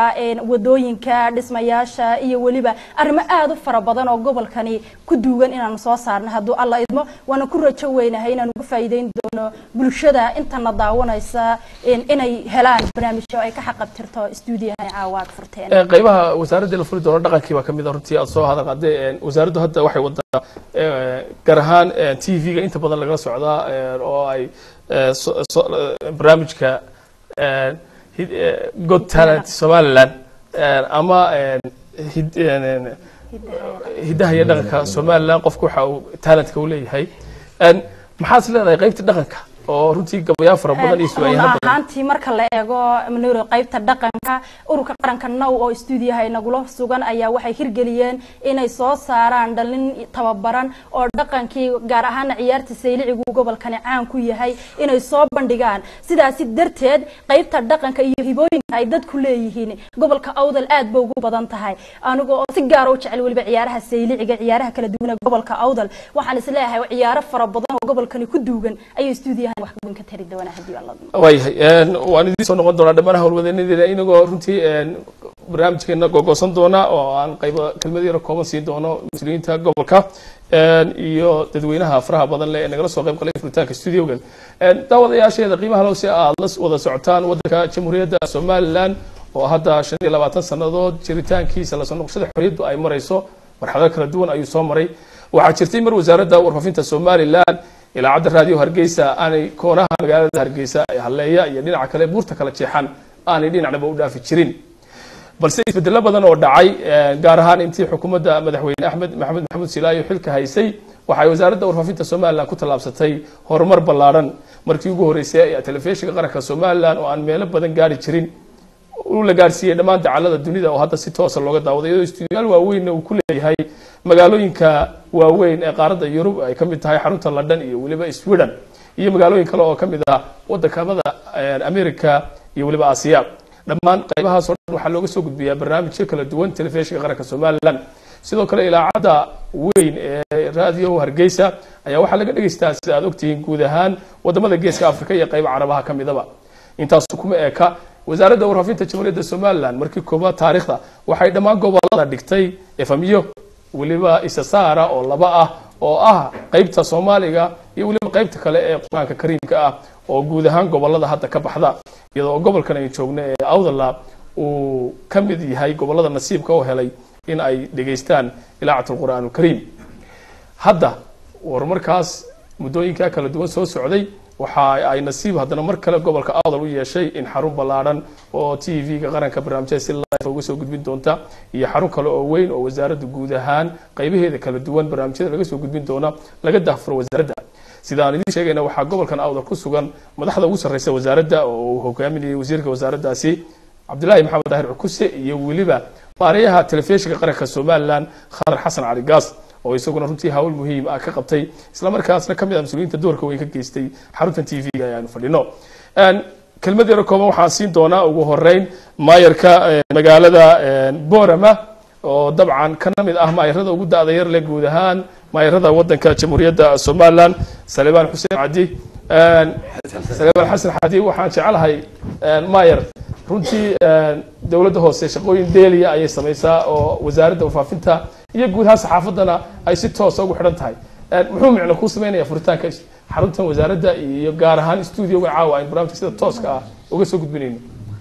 een, wadooyinka dhismayaasha iyo weliba arrimo aad u fara badan oo gobolkani ku duugan inaanu soo saarno hadduu alla idmo waana ku rajo weynahay inaan uga faa'iideyn doono bulshada intana daawanaysa een, inay helaan barnaamijyo ay ka xaqabtirto stuudiyahan caawa aad furteen Ee, qaybaha wasaaradda la furi doono dhaqankii baa ka mid ah runtii aad soo hadal qaaday Een, wasaaraddu hadda waxay wadaa ee, gaar ahaan t v-ga inta badan lagala socdaa ee, oo ay ee, so- so- ee, barnaamijka ee, hid- ee, god talent somaliland ee, ama ee, hid- ee, hiddaha iyo dhaqanka somaliland qofku waxa uu talentka u leeyahay Een, maxaad is leedahay qaybta dhaqanka oo runtii gabayaa fara badan iyo run su'aalaha badan ahaantii marka la eego manuro qaybta dhaqanka ururka qaranka now oo stuudiyaha nagula sugan ayaa waxay hirgeliyeen inay soo saaraan dhalin tababaran oo dhaqankii gaar ahaana ciyaarta saylicigu gobolkani caan ku yahay inay soo bandhigaan sidaasi darteed qaybta dhaqanka iyo hibooyinka ay dadku leeyihiin gobolka awdal aad ba ugu badan tahay aniga oo si gaara u jecel weliba ciyaaraha sayliciga ciyaaraha kala duwan ee gobolka awdal waxaan isleeyahay ciyaaro fara badan oo gobolkani ku duugan ayay stuudiyahan wax weyn ka tari doonaa haddii alla waayahay een, waan idiin soo noqon doonaa dhammaan howlwadeenadeena inagoo runtii een, barnaamijkeena gogosan doona oo aan qaybo kelmad yaro kooban siin doono mas-uuliyiinta gobolka een, iyo dadweynaha faraha badan leh ee nagala soo qayb qalay furitaanka studiogan Een, daawadayaasheeda qiimaha low si aad la wada socotaan wadanka jamhuuriyadda somaliland oo hadda shan iyo labaatan sannadood jiritaankiisa lasoo noqoshada xorriyaddu ay marayso marxalado kala duwan ayuu soo maray waxaa jirtay mar wasaaradda warfaafinta somaliland ilaacadda raadiyo hargeysa aanay koonaha magaalada hargeysa ee halleeya iyo dhinaca kale buurta kala jeexan aanay dhinacnaba u dhaafi jirin balse isbedelo badan oo dhacay eh, gaar ahaan intii xukuumadda madaxweyne axmed maxamed maxamuud silaayo xilka haysay waxay wasaaradda warfaafinta somaliland ku tallaabsatay horumar ballaadhan markii ugu horreysay ee telefishinka qaranka somaliland oo aan meelo badan gaari jirin uu la gaarsiiyey dhammaan dacallada dunida oo hadda si toosa looga daawaday iyadoo stuudiyaal waaweynna uu ku leeyahay magaalooyinka waaweyn ee qaaradda yurub ay ka mid tahay xarunta london iyo weliba sweden iyo magaalooyin kale oo ka mid ah waddankamada eh, america iyo weliba aasiya dhammaan qaybahaas oo dhan waxaa looga soo gudbiyaa barnaamijyo kala duwan telefishinka qaranka somaliland sidoo kale ilaacadda weyn ee raadiyo hargeysa ayaa waxaa laga dhegeystaa sida aad ogtihiin guud ahaan wadamada geeska afrika iyo qayba carabaha ka midaba intaas kuma eka wasaaradda warfaafinta jamhuuriyadda somaliland markii koobaad taariikhda waxay dhammaan gobolada dhigtay efamiyo weliba isasaara oo laba ah oo ah qaybta soomaaliga iyo weliba qaybta kale ee qur-aanka kariimka ah oo guud ahaan gobolada hadda ka baxda iyadoo gobolkan ay joogno ee awdala uu ka mid yahay gobolada nasiibka oo helay in ay dhegaystaan ilaacat qur'aan alkariim hadda war markaas muddooyinkaa kala duwan soo socday waxa ay nasiib haddana mar kale gobolka awdal u yeeshay in xarun ballaadhan oo t v-ga qaranka barnaamijyada si live uga soo gudbin doonta iyo xarun kale oo weyn oo wasaaradda guud ahaan qaybaheeda kala duwan barnaamijyada laga soo gudbin doona laga daahfuro wasaaradda sida aan idiin sheegayna waxaa gobolkan awdal ku sugan madaxda ugu sarreysa wasaaradda oo uu hogaaminayay wasiirka wasaaraddaasi cabdilaahi maxamed daahir cukuse iyo weliba maareeyaha telefishinka qaranka somaliland khadar xasan cali gaas oo isaguna runtii hawl muhiim ah ka qabtay islamarkaasna ka mid ah mas-uuliyiinta doorka weyn ka geystay xaruntan t v-ga ayaanu fadhino kelmad yaro kooban waxaan siin doonaa ugu horeyn maayarka magaalada borama oo dabcan kana mid ah maayarada ugu da-da yar leh guud ahaan maayarada wadanka jamhuuriyadda somaliland salebaan xuseen cadi salebaan xasan xadi waxaan jecelahay maayar runtii dowladda hoose shaqooyin deeliya ayay samaysaa oo wasaaradda warfaafinta iyo guud ahaan saxaafaddana ay si toosa ugu xidhan tahay muxuu micno kuu sameynaya furitaanka xaruntan wasaaradda iyo gaar ahaan stuudioga caawa aynu barnaamijka sida tooska ah uga soo gudbinayno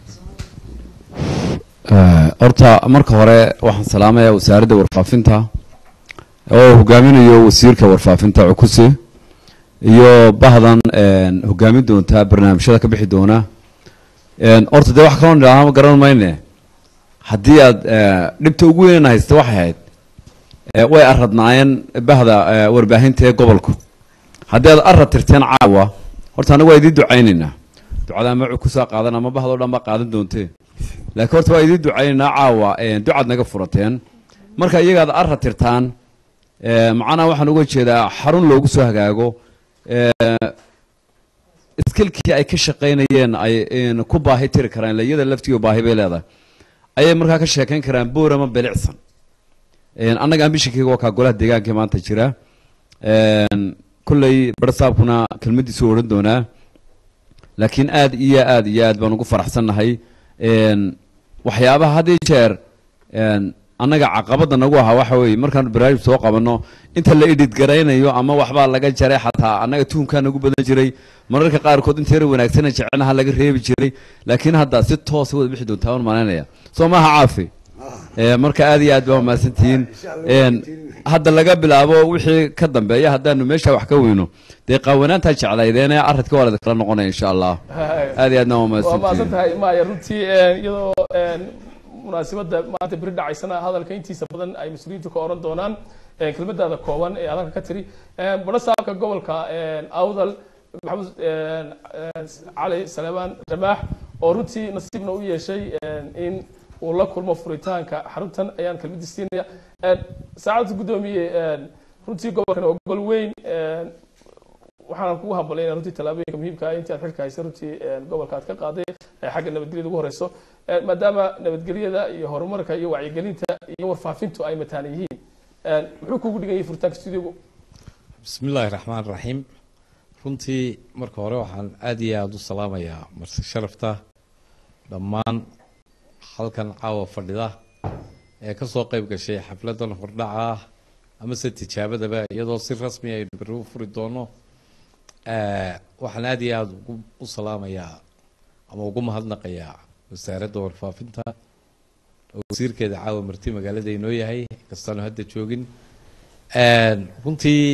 horta marka hore waxaan salaamayaa wasaaradda warfaafinta oo hogaaminayo wasiirka warfaafinta cukuse iyo bahdan hogaamin doonta barnaamijyada ka bixi doona horta dee wax kaloo nidhaaha garan mayne haddii aad dhibta ugu weynana haysta waxay ahayd way aradnaayeen bahda warbaahinta ee gobolku haddii aad arad tirteen caawa horta anagu waa idiin ducaynaynaa ducada ama cukusaa qaadan ama bahdo dhan baa qaadan doontee laakiin horta waa idiin ducaynaynaa caawa ducaad naga furateen marka iyagaad arad tirtaan macnaha waxaan uga jeedaa xarun loogu soo hagaago iskilkii ay ka shaqaynayeen ay ku baahi tiri karaan iyada laftigo baahi bay leedahay ayay markaa ka sheekayn karaan boorama belicsan annaga ambishinkeyga waa kaa golaha deegaanka maanta jira kolley barsaabkuna kelmaddiisu odhan doonaa laakiin aad iyo aad iyo aad baan ugu faraxsannahay waxyaabaha had iyo jeer een, annaga caqabada nagu ahaa waxa weeye markaan barnaamij soo qabanno inta la edit garaynayo ama waxbaa laga jaray xataa annaga tuhunkaa nagu badan jiray mararka qaarkood inta yar wanaagsana jecelnaha laga reebi jiray laakiin hadda si toosa wada bixi doontaa waan malaynaya soo maaha caafi Ee, marka aad iyo aad baa mahadsantihiin Een, hadda laga bilaabo wixii ka dambeeya haddaanu meesha wax ka weyno dee qaawanaantaa jeclaydeene aradka waa kala noqonaya insha allah aad iyo aadna waa waa mahadsan mahadsantihiin tahay maya runtii een, iyadoo een, munaasabadda maanta beri dhacaysana hadalka intiisa badan ay mas-uuliyiintu ka oran doonaan een, kelmadaada kooban ee hadalka ka tiri Een, badho saabka gobolka een, awdal maxamed een, een, cali saleemaan ramaax oo runtii nasiibna u yeeshay een, in uu la kulmo furitaanka xaruntan ayaan kelmadii siinaya Een, saacadda guddoomiye een, runtii gobolkan waa gobol weyn een, waxaan kugu hambalyaynaa runtii tallaabooyinka muhiimka ah intii aad xilka haysay runtii een, gobolka aad ka qaaday ee xagga nabadgelyada ugu horeyso Een, maadaama nabadgelyada iyo horumarka iyo wacyigelinta iyo warfaafintu ay mataan yihiin Een, muxuu kugu dhigan yahay furitaanka studiogu bismi illaahi raxmaan raxiim runtii marka hore waxaan aad iyo aada u salaamayaa marti sharafta dhammaan halkan caawa fadhida ee ka soo qayb gashay xafladan hordhaca ah amase tijaabadaba iyadoo si rasmi aynu berri u furi doono Eh, waxaan aad iyo aada ugu u salaamayaa ama ugu mahadnaqayaa wasaaradda warfaafinta oo wasiirkeeda caawa marti magaalada inoo yahay kastaanu hadda joogin Een, runtii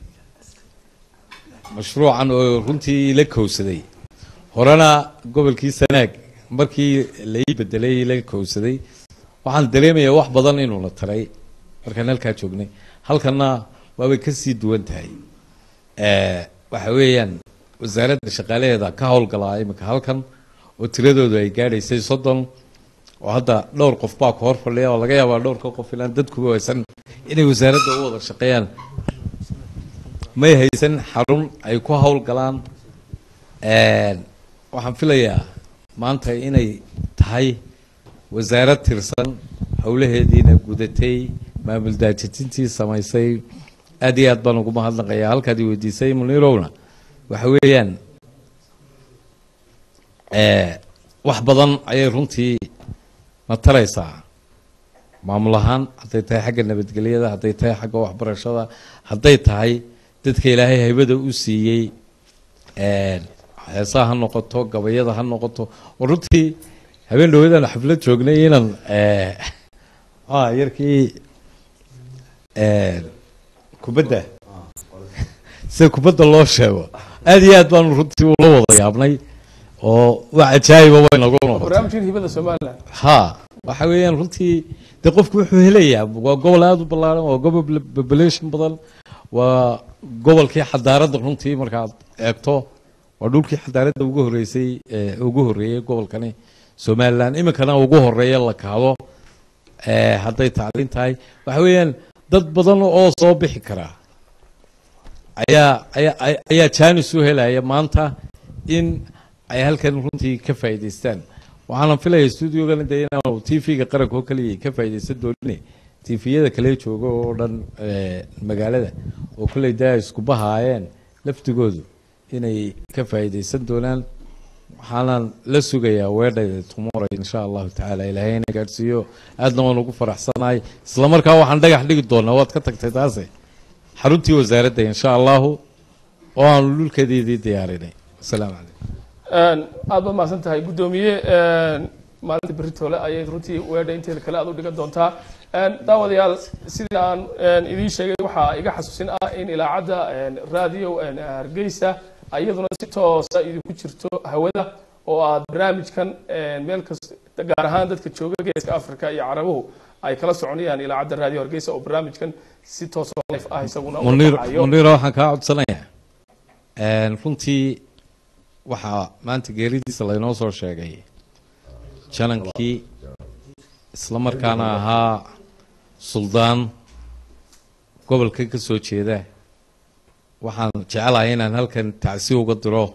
mashruucan oo runtii la kowsaday horena gobolkii sanaag markii lai bedelay la kowsaday waxaan dareemayaa wax badan inuuna taray markaan halkaa joognay halkanna waabay kasii duwan tahay Eh, waxa weeyaan wasaaradda shaqaalaheeda ka howlgalaa iminka halkan oo tiradoodu ay gaadhaysay soddon oo hadda dhowr qof baa ku hor fadhiya oo laga yaabaa dhowrka qof ilaan dadkuba haysan inay wasaaradda u wada shaqeeyaan may haysan xarun ay ku howlgalaan Een, waxaan filayaa maanta inay tahay wasaarad tirsan howlaheediina gudatay maamul daajajintii samaysay aad iyo aad baan ugu mahadnaqayaa halkaad i weydiisay munirowna waxa weeyaan eh, wax badan ayay runtii na taraysaa maamul ahaan hadday tahay xagga nabadgelyada hadday tahay xagga waxbarashada hadday tahay dadka ilaahay haybada u siiyey een, heesaha ha noqoto gabayada ha noqoto oo runtii habeen dhaweedaan xaflad joognay inaan eh, ah yarkii een, kubadda sida kubadda loo sheego aad iyo aad baanu runtii ula wada yaabnay oo wax ajaayiba way nagu noqotay barnaamijkan hibada somaliland ha waxa weeyaan runtii dee qofku wuxuu helayaa waa gobol aada u ballaaran waa gobol population badan waa gobolkii xadaaradda runtii markaad eegto waa dhulkii xadaaradda ugu horeysay ee ugu horeeyey gobolkani somaliland iminkana ugu horeeya la kaado ee hadday tacliin tahay waxa weeyaan dad badan oo soo bixi karaa ayaa ayaa ay- ayaa jaanis u helaya maanta in ay halkan runtii ka faa'iidaystaan waxaana filaya stuudiogana dee inaanu t v-ga qaranka oo kaliya ka faa'iidaysan doonine t v-yada kale jooga oo dhan eh, magaalada oo kolley dee ay isku bahaayeen laftigoodu inay ka faa'iidaysan doonaan waxaanan la sugayaa weedhayda tomorrow insha allahu tacaala ilaahay ina gaadhsiiyo aadna waan ugu faraxsanahay isla markaa waxaan dhagax dhigi doonaa waad ka tagtay taase xaruntii wasaaradda insha allahu oo aanu dhulkeediidii diyaarinay asalaamu calaykum Een, aad baad mahadsan tahay guddoomiye een, maalinta beritoole ayay runtii weedha inteeda kale aad u dhigan doontaa Een, daawadayaal sidii aan een, idiin sheegay waxaa iga xasuusin ah in ilaacadda een, radio een, hargeysa iyaduna si toosa idinku jirto hawada oo aad barnaamijkan een, meel kasta gaar ahaan dadka jooga geeska africa iyo carabuhu ay kala soconayaan ilaacadda radio hargeysa oo barnaamijkan si toos oo live ah isaguna u munir dhacayo. munira waxaan kaa codsanayaa Een, runtii waxaa maanta geeridiisa laynoo soo sheegay janankii isla markaana ahaa suldaan gobolka ka soo jeeda waxaan jecelahay inaan halkan tacsi uga diro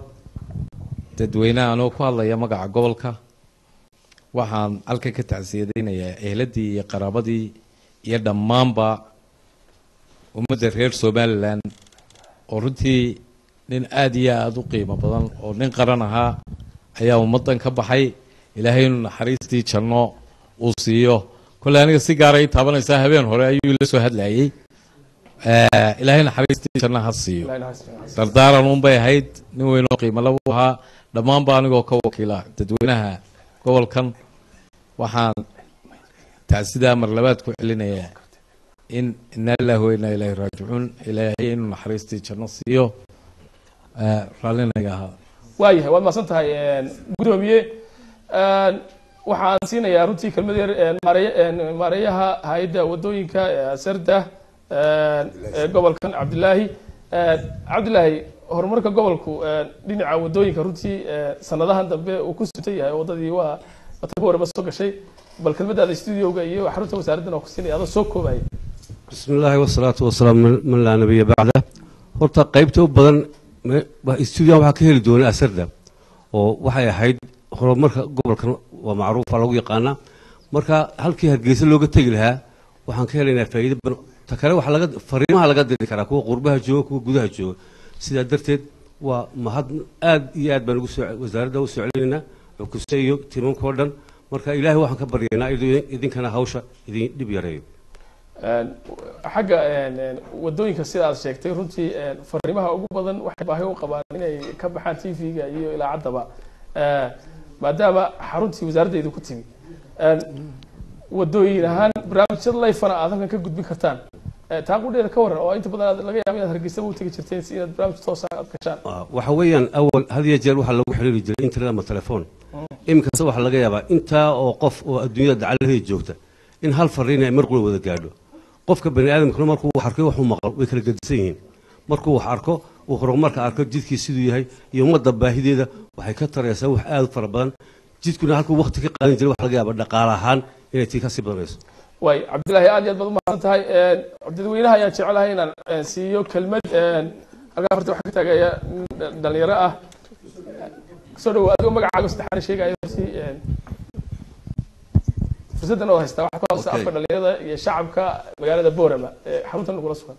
dadweynaha anoo ku hadlaya magaca gobolka waxaan halkan ka tacsiyadaynayaa ehladii iyo qaraabadii iyo dhammaanba ummadda reer somalilan oo runtii nin aada iyo aada u qiimo badan oo nin qaran ahaa ayaa ummaddan ka baxay ilaahay inuu naxariistii janno uu siiyo kolley aniga si gaara ii taabanaysaa habeen hore ayuu ila soo hadlayey Eh, ilaahay naxariistii janno ha siiyo dardaaran unbay ahayd nin weynoo qiimo laba u ahaa dhammaanba anigoo ka wakiila dadweynaha gobolkan waxaan taasidaa mar labaad ku celinayaa in ina lillahi wa inaa ilaahi raajicuun ilaahay inuu naxariistii janno siiyo Eh, raallinaga ahaa waayahay waad mahadsan tahay gudoomiye waxaan siinayaa runtii kelmad yar maarey- maareeyaha hay-adda wadooyinka ee sarda ee gobolkan cabdilaahi cabdilaahi horumarka gobolku dhinaca wadooyinka runtii sanadahan dambe uu ku sutan yahay wadadii waa wata warba soo gashay bal kelmadaada studioga iyo xarunta wasaaraddan oo ku siinaya adoo soo koobaya بسم الله والصلاة والسلام من من لا نبي بعده horta qaybta u badan stuudiyan waxaa ka heli doona asarda oo waxay ahayd horumarka gobolkan waa macruufa lagu yaqaanaa marka halkii hargeysa looga tegi lahaa waxaan ka helaynaa faa'iido badan ta kale waxaa laga fariimaha laga diri karaa kuwa qurbaha jooga kuwa gudaha jooga sidaa darteed waa mahad aad iyo aad baan ugu soo wasaaradda u soo celinaynaa cukuse iyo timankao dhan marka ilaahay waxaan ka baryaynaa inuu idinkana hawsha idin dhib yareeyo xagga wadooyinka sida aad sheegtay runtii fariimaha ugu badan waxay baahi u qabaan inay ka baxaan tv-ga iyo ilaacaddaba maadaama xaruntii wasaaraddeedu ku timi wadooyin ahaan barnaamijyada layfana aad halkan ka gudbin kartaan taa qudheeda ka waran oo inta badan aad laga yaabo inaad hargeysaba u tegi jirteen si inaad barnaamij toosa aad gashaan waxa weeyaan awal had iyo jeer waxaa lagu xiriiri jiray internet ama telefoon iminkasta waxaa laga yaabaa intaa oo qof oo adduunyada dacalaheeda joogta in hal fariin ay mar qura wada gaadho qofka bani aadamkuna markuu wax arkay waxuu maqal way kala gedisan yihiin markuu wax arko uu horumarka arko jidkii siduu yahay iyo ummadda baahideeda waxay ka taraysaa wax aad u fara badan jidkuna halkuu waqti ka qaadan jiray waxa laga yaabaa dhaqaale ahaan inay tii kasii badanayso waay cabdillaahi aad iyo aad baad umahadsan tahay dadweynaha ayaan jecelahay inaan siiyo kelmad halkaa horta waxaa ka taagaya nin dhalinyaro ah soo dhawo adigoo magacaaga saddexaana sheegaya si fursaddan oo haystaa waxaa ku hadlaysa Okay. afka dhalinyarada iyo shacabka magaalada boorama ee xaruntan lagula sugan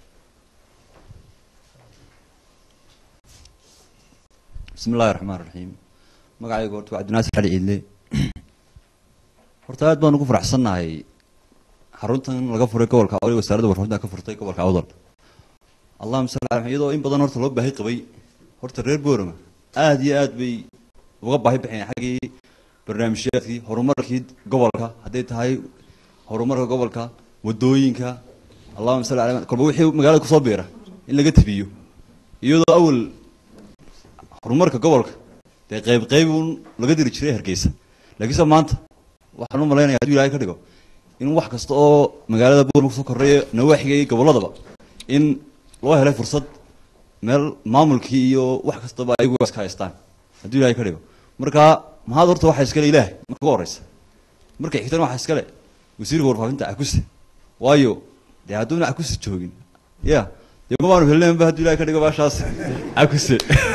بسم الله الرحمن الرحيم magacaygu horta waa cabdinaasir cali ciidle horta aad baan ugu faraxsannahay xaruntan laga furay gobolka awdal wasaaradda warfaafinta ka furtay gobolka awdal allahuma salli ala iyadoo in badan horta loo baahi qabay horta reer boorama aad iyo aad bay uga baahi baxeen xaggii barnaamijyaadkii horumarkii gobolka hadday tahay horumarka gobolka wadooyinka allahuma salli ala kolba wixii magaalada kusoo beera in laga tabiyo iyadoo awal horumarka gobolka dee qayb qayb uun laga diri jiray hargeysa laakiinse maanta waxaan u malaynaya hadduu ilaahay ka dhigo in wax kasta oo magaalada boorma kusoo korreeya nawaaxiga iyo gobolladaba in loo helay fursad meel maamulkii iyo wax kastaba ayagu iska haystaan hadduu ilaahay ka dhigo marka mahad horta waxaa iskale ilaahay marka ugu horeysa marka xigtana waxaa iskale wasiirka warfaafinta akuse waayo dee hadduuna akuse joogin ya dee ma baanu helneenba hadduu ilaahay ka dhigo baashaas akuse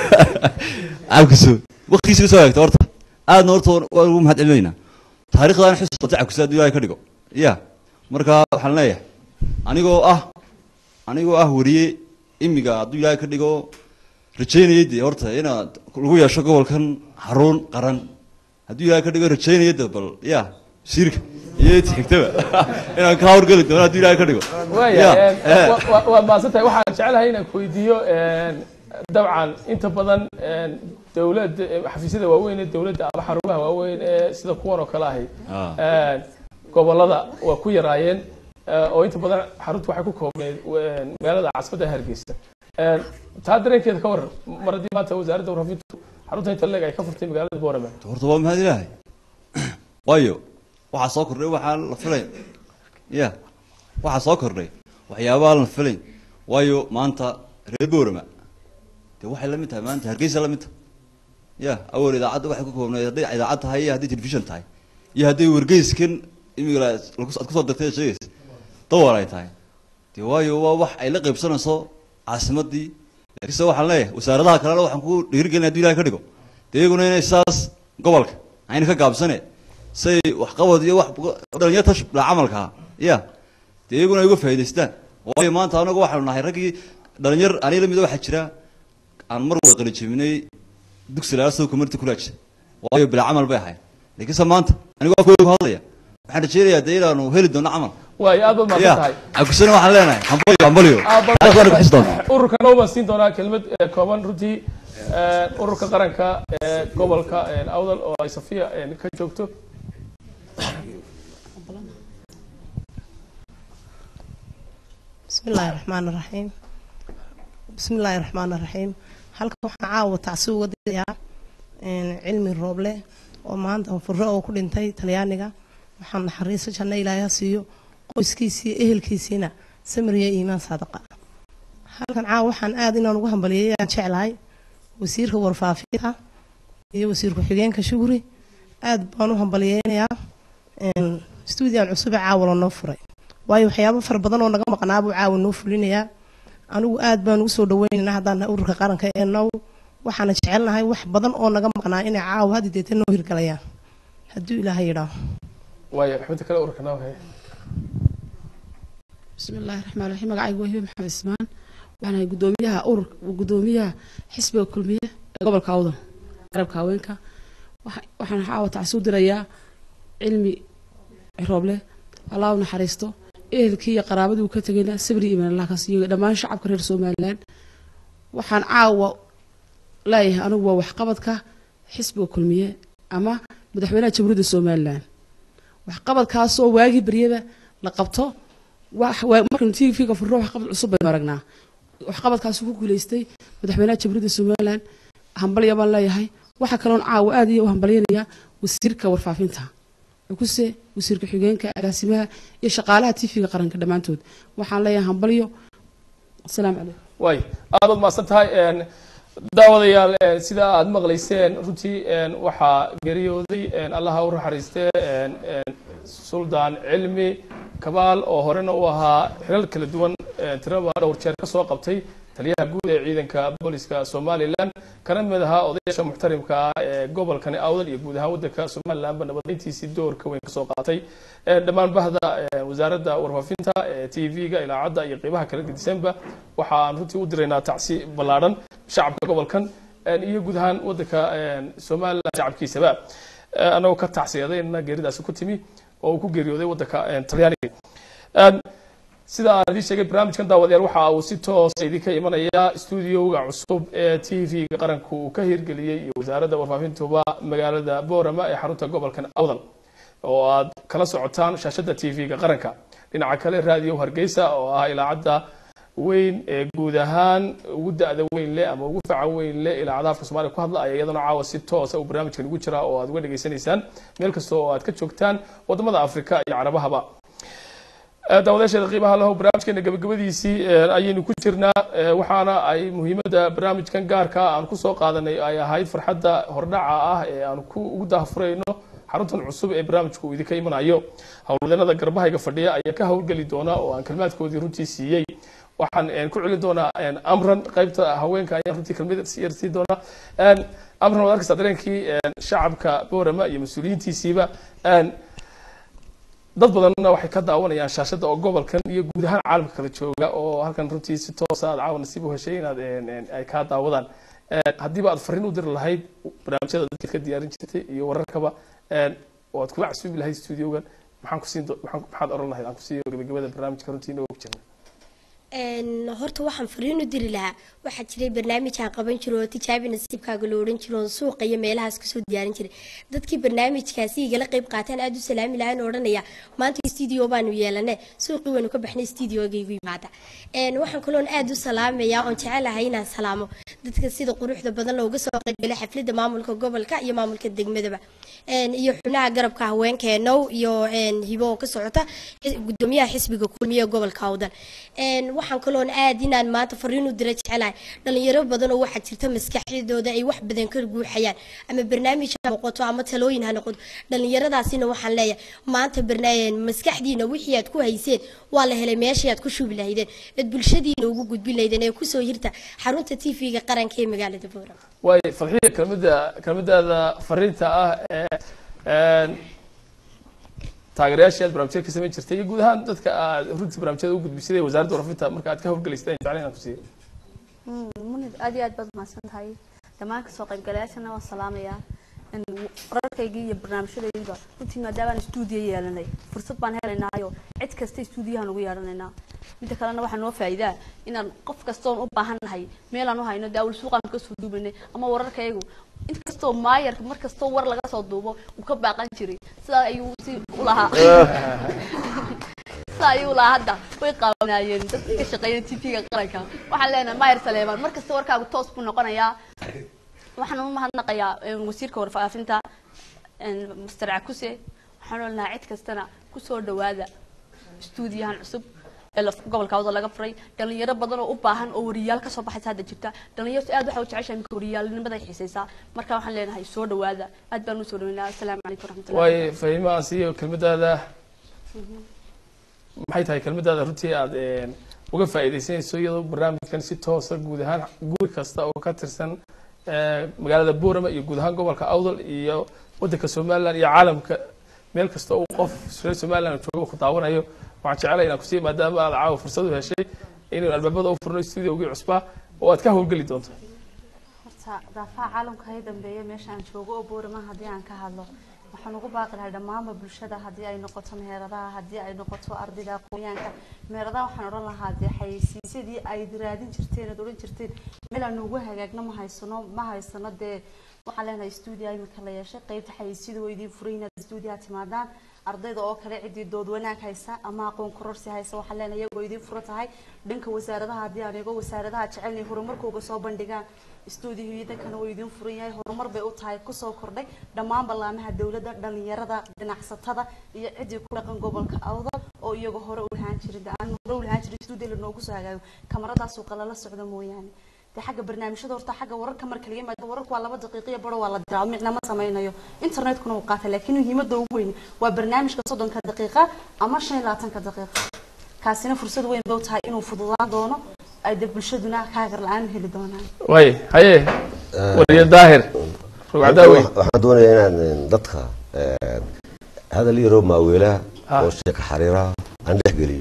cabkiso waqtigiisa ka soo eegta horta aadna horta waan ugu mahad celinaynaa taariikhdan xus sotay cabkiso hadduu ilaahay ka dhigo ya marka waxaan leeyahay anigoo ah anigoo ah wariye imiga hadduu ilaahay ka dhigo rajaynayay dee horta inaad lagu yeesho gobolkan xarun qaran hadduu ilaahay ka dhigo rajaynaya de bal ya shirka iyo inta xigtaba inaan ka hawlgeli doono hadduu ilaahay ka dhigo waaya eh. waad mahadsan tahay waxaan jecelahay inaan ku weydiiyo dabcan inta badan dowladda xafiisyada waaweyn ee dowladda ama xarumaha waaweyn ee sida kuwan oo kale ahi Ah. gobolada waa ku yaraayeen eh, oo inta badan xaruntu waxay ku koobneyd eh, magaalada caasimadda hargeysa Eh, taa dareenkeeda ka waran mar haddii maanta wasaaradda warfaafintu xarunta inta leeg ay ka furtay magaalada boorame horta waa mahad ilaahay waayo waxaa soo kordhay waxaan la filayn ya waxaa soo kordhay waxyaabaha la filayn waayo maanta reer boorama dee waxay la mid tahay maanta hargeysa la mid tahay ya awal idaacadda waxay ku koobnayd hadday idaacad tahay iyo hadday telefishan tahay iyo hadday wargeyskan imiga la- lagu- aad kusoo dartay sheegaysa dawar ay tahay dee waayo waa wax ay la qaybsanayso caasimadii laakiinse waxaan leeyahay wasaaradaha kalena waxaan ku dhiirigelin hadduu ilahay ka dhigo dee iyaguna inay saas gobolka ayna ka gaabsane say waxqabad iyo wax dhalinyarta la camalka ah ya dee iyaguna ay uga faa'iidaystaan waayo maanta anagu waxaanu nahay raggii dhalinyar aniga lamida waxaa jira aan mar wada qalijebinay dugsi laga soo community college waayo bila camal bay ahayd laakiinse maanta anigoo afkooda ku hadlaya waxaan rajeynayaa dee inaanu heli doono camal waayo aad baad mahadsan tahay akusana waxaan leenahay hambalyo hambalyo aad baad taas waana ku xisi doontaa ururkana ubaan siin doonaa kelmad eh, kooban runtii eh, ururka qaranka ee gobolka eh, awdal oo ay safiya eh, ka joogto بسم الله الرحمن الرحيم بسم الله الرحمن الرحيم halka waxaan caawa tacsi uga dilayaa cilmi rooble oo maanta furro oo ku dhintay talyaaniga waxaan naxariiso janno ilaahay ha siiyo qoyskiisii ehelkiisiina samiriya iimaan saadaqa halkan caawa waxaan aad inaan ugu hambaliyay aan jeclahay wasiirka warfaafinta iyo wasiir ku-xigeenka shuguri aad baan u hambaliyeynayaa stuudiyan cusub ee caawa lanoo furay waayo waxyaabo fara badan oo naga maqnaa buu caawa noo fulinayaa anigu aad baan ugu soo dhaweynaynaa haddaan nahay ururka qaranka ee now waxaana jecelnahay wax badan oo naga maqnaa inay caawa haddi deeta noo hirgalayaan hadduu ilaahay yidhaaho waayo xubinta kale ururkana wahay بسم الله الرحمن الرحيم magacaygu waa hibe maxamed ismaan waxaan ahay gudoomiyaha urur gudoomiyaha xisbiga kulmiye ee gobolka awdal garabka haweenka Waxa- waxaan caawa tacsi u dirayaa cilmi rooble allah u naxariisto ehelkii iyo qaraabadii uu ka tegayna sabri iman allah ka siiyo dhammaan shacabka reer somaliland waxaan caawa leeyahay anigu waa waxqabadka xisbiga kulmiye ama madaxweynaha jamhuuriyadda somaliland waxqabadkaasoo waagii beryada la qabto wax waa markaynu tvga furno waxqabad cusub baynu aragnaa waxqabadkaasuu ku guuleystay madaxweynaha jamhuuriyadda somaliland hambalya baan leeyahay waxaa kaloon caawa aad iyo u hambalyanayaa wasiirka warfaafinta cukuse wasiirka xigeenka agaasimaha iyo shaqaalaha tvga qaranka dhammaantood waxaan leeyahay hambalyo asalaamu calaykum waay aad baad mahadsan tahay een, daawadayaal een, sida aad maqlayseen runtii een, waxaa geeriyooday een, allaha u naxariistee een, een, suldaan cilmi kabaal oo horena u ahaa xilal kala duwan een, tiraba dhowr jeer ka soo qabtay taliyaha guud ee ciidanka booliska somalilan kana mid ahaa odayaasha muxtarimka ah ee gobolkani awdal iyo guud ahaan waddanka somalilandba nabadayntiisii doorka weyn kasoo qaatay Een, dhammaan bahda een, wasaaradda warfaafinta ee t v-ga ilaacadda iyo qeybaha kala gedisanba waxaan runtii u diraynaa tacsi ballaadhan shacabka gobolkan een, iyo guud ahaan waddanka een, somaliland shacabkiisaba Ee, annagoo ka tacsiyadayna geeridaasi ku timi oo uu ku geeriyooday waddanka een, talyaaniga Een, sida aan idiin sheegay barnaamijkan daawadayaal waxa uu si toosa idinka imanaya stuudioga cusub ee t v-ga qaranku uu ka hirgeliyey iyo wasaaradda warfaafintuba magaalada boorama ee xarunta gobolkan awdal oo aad kala socotaan shaashada t v-ga qaranka dhinaca kale raadiyo hargeysa oo ah ilaacadda weyn ee guud ahaan ugu da-da weyn leh ama ugu facan weyn leh ilaacadaha afka soomaaliya ku hadla ayaa iyadana caawa si toosa uu barnaamijkan ugu jiraa oo aad uga dhegaysanaysaan meel kasta oo aad ka joogtaan wadamada afrika iyo carabahaba Eh, daawadayaasheeda qiimaha lahow barnaamijkeena gabagabadiisii eh, ayaynu ku jirnaa eh, waxaana ay muhiimadda barnaamijkan gaarka ah aan kusoo qaadanay ay ahayd farxadda hordhaca ah ee aan ku ugu daahfurayno xaruntan cusub ee barnaamijku uu idinka imanayo howlwadeenada garbahayga fadhiya ayaa ka howlgeli doona oo aan kelmaadkoodii runtii siiyey waxaan eh, ku celin doonaa eh, amran qaybta haweenka ayaan runtii kelmad yar siin doonaa Eh, amran waad arkaysaa dareenkii eh, shacabka boorama iyo mas-uuliyiintiisiiba Eh, dad badanna waxay ka daawanayaan shaashada oo gobolkan iyo guud ahaan caalamka kala jooga oo halkan runtii si toosa aad caawa nasiib u heshay inaad een, een, ay kaa daawadaan Een, haddiiba aad fariin u diri lahayd barnaamijyada dadka ka diyaarin jirtay iyo wararkaba een, oo aad kuga casuubi lahayd studiogan maxaan ku siin do- maxaan- maxaad oran lahayd aan ku siiyo gabagabada barnaamijka runtii inoo og jirna Een, horta waxaan fariin u diri lahaa waxaa jiray barnaamij aan qaban jiro oo tijaabi nasiibkaaga la odhan jiro oo suuqa iyo meelahaas kasoo diyaarin jiray dadkii barnaamijkaasi igala qayb qaateen aad u salaami lahaan odhanaya maanta studio baanu yeelane suuqii waynu ka baxnay studioga igu yimaada Een, waxaan kaloon aad u salaamayaa oon jecelahay inaan salaamo dadka sida quruxda badan looga soo qaybgalay xafladda maamulka gobolka iyo maamulka degmadaba Een, iyo xubnaha garabka haweenkeenow iyo een, hibo oo ka socota xis- gudoomiyaha xisbiga kulmiye ee gobolka awdal Een, waxaan kaloon aad inaan maanta fariin u dira jecelahay dhalinyaro badan oo waxaa jirta maskaxdooda ay wax badan ka guuxayaan ama barnaamij ha noqoto ama talooyin ha noqoto dhalinyaradaasina waxaan leeyahay maanta barna- maskaxdiina wixii aad ku hayseen waa la helay meeshii aad ku shubi lahaydeen eed bulshadiina ugu gudbin lahaydeen ee kusoo hirta xarunta tv-ga qaranka ee magaalada boorama waay fadxiya kelmadda kelmadaada fariinta ah ee een, taageerayaashii aad barnaamijyada ka samayn jirtay iyo guud ahaan dadka aad runtii barnaamijyada u gudbisay wasaaradda warfaafinta marka aad ka howlgalaysay ayaan jeclayn inaan ku siiyo munid aad iyo aad baad mahadsan tahay dhammaan kasoo qaybgalayaashana waan salaamayaa in wararkaygii iyo barnaamijyadaydiba runtii maadaama stuudiyo yeelanay fursad baan helaynaayo cid kasta stuudiyahan ugu yeelanaynaa midda kalena waxaa noo faa'iidaa inaan qof kastoon u baahan nahay meelaan u hayno dee awal suuqaan kasoo duubanay ama wararkaygu inkastoo maayarka mar kastoo war laga soo duubo uu ka baaqan jiray sidaa ayuu si u lahaa sidaa ayuu lahaa hadda way qaabanaayeen dadka ka shaqeeya tv-ga qaranka waxaan leenahay maayar saleemaan mar kasta warkaagu toos buu noqonayaa waxaan u mahadnaqayaa een, wasiirka warfaafinta een, master cakuse waxaan olnahay cid kastana kusoo dhawaada stuudiyahan cusub ee la- gobolka wada laga furay dhalinyaro badan oo u baahan oo wariyaal kasoo baxaysa hadda jirta dhalinyartu aad waxay u jeceshahay marka wariyaalnimaday xiisaysaa marka waxaan leenahay soo dhawaada aad baan usoo dhaweynaa asalaamu calaykum waraxmatullahi waayo fahimaha siiyo kelmadaada maxay tahay kelmadaada runtii aad een, uga faa'iidaysanayso iyadoo barnaamijkan si toosa guud ahaan guri kasta oo ka tirsan ee, magaalada boorama iyo guud ahaan gobolka awdal iyo wadanka somaliland iyo caalamka meel kasta uu qof reer somaliland joogo ku daawanayo waxaan jecelahay inaan kusii maadaama aad caawa fursad u heshay inaynu albaabada u furno studiogii cusbaa oo aad ka howlgeli doonto horta daafaha caalamka hay dambeeya meesha aan joogo oo boorama haddii aan ka hadlo waxaan ugu baaqi lahay dhammaanba bulshada haddii ay noqoto meheradaha haddii ay noqoto ardayda aqoonyaanka meheradaha waxaan odhan lahaa dee xayeysiisyadii ay raadin jirteen ood odhan jirteen meel aan ugu hagaagno ma haysano ma haysano dee waxaan leenahay stuudia imika la yeeshay qeybta xayeysiida waa idiin furay inaad stuudiyaha timaadaan ardayda oo kale ciddii dood wanaag haysa ama aqoon kororsi haysa waxaan leenahay iyagoo idiin fura tahay dhanka wasaaradaha haddii aan eego wasaaradaha jecelnay horumarkooga soo bandhigaan stuudiyoyadankana waa idiin furan yahay horumar bay u tahay kusoo kordhay dhammaan ballaamaha dowladda dhalinyarada ganacsatada iyo ciddii ku dhaqan gobolka awdal oo iyaga hore u lahaan jirin aan hore u lahaan jirin stuudiyo lanoogu soo hagaago kamaradaasuu qalala socda mooyaane dee xagga barnaamijyada horta xagga wararka marka laga yimaado wararku waa laba daqiiqiyo baro waa la diraa micna ma samaynayo internetkuna wuu qaata laakiin muhiimadda ugu weyn waa barnaamijka soddonka daqiiqa ama shan iyo labaatanka daqiiqa kaasina fursad weyn bay u tahay inuu fududaan doono ay dee bulshaduna kaagar la-aan heli doonaan waaye haye wariye daahir rugcadaa weyn waxaan doonayaa inaan eh, dadka eh, hadal yaroo maaweelaha oo sheeka xariiraha aan dhex geliyo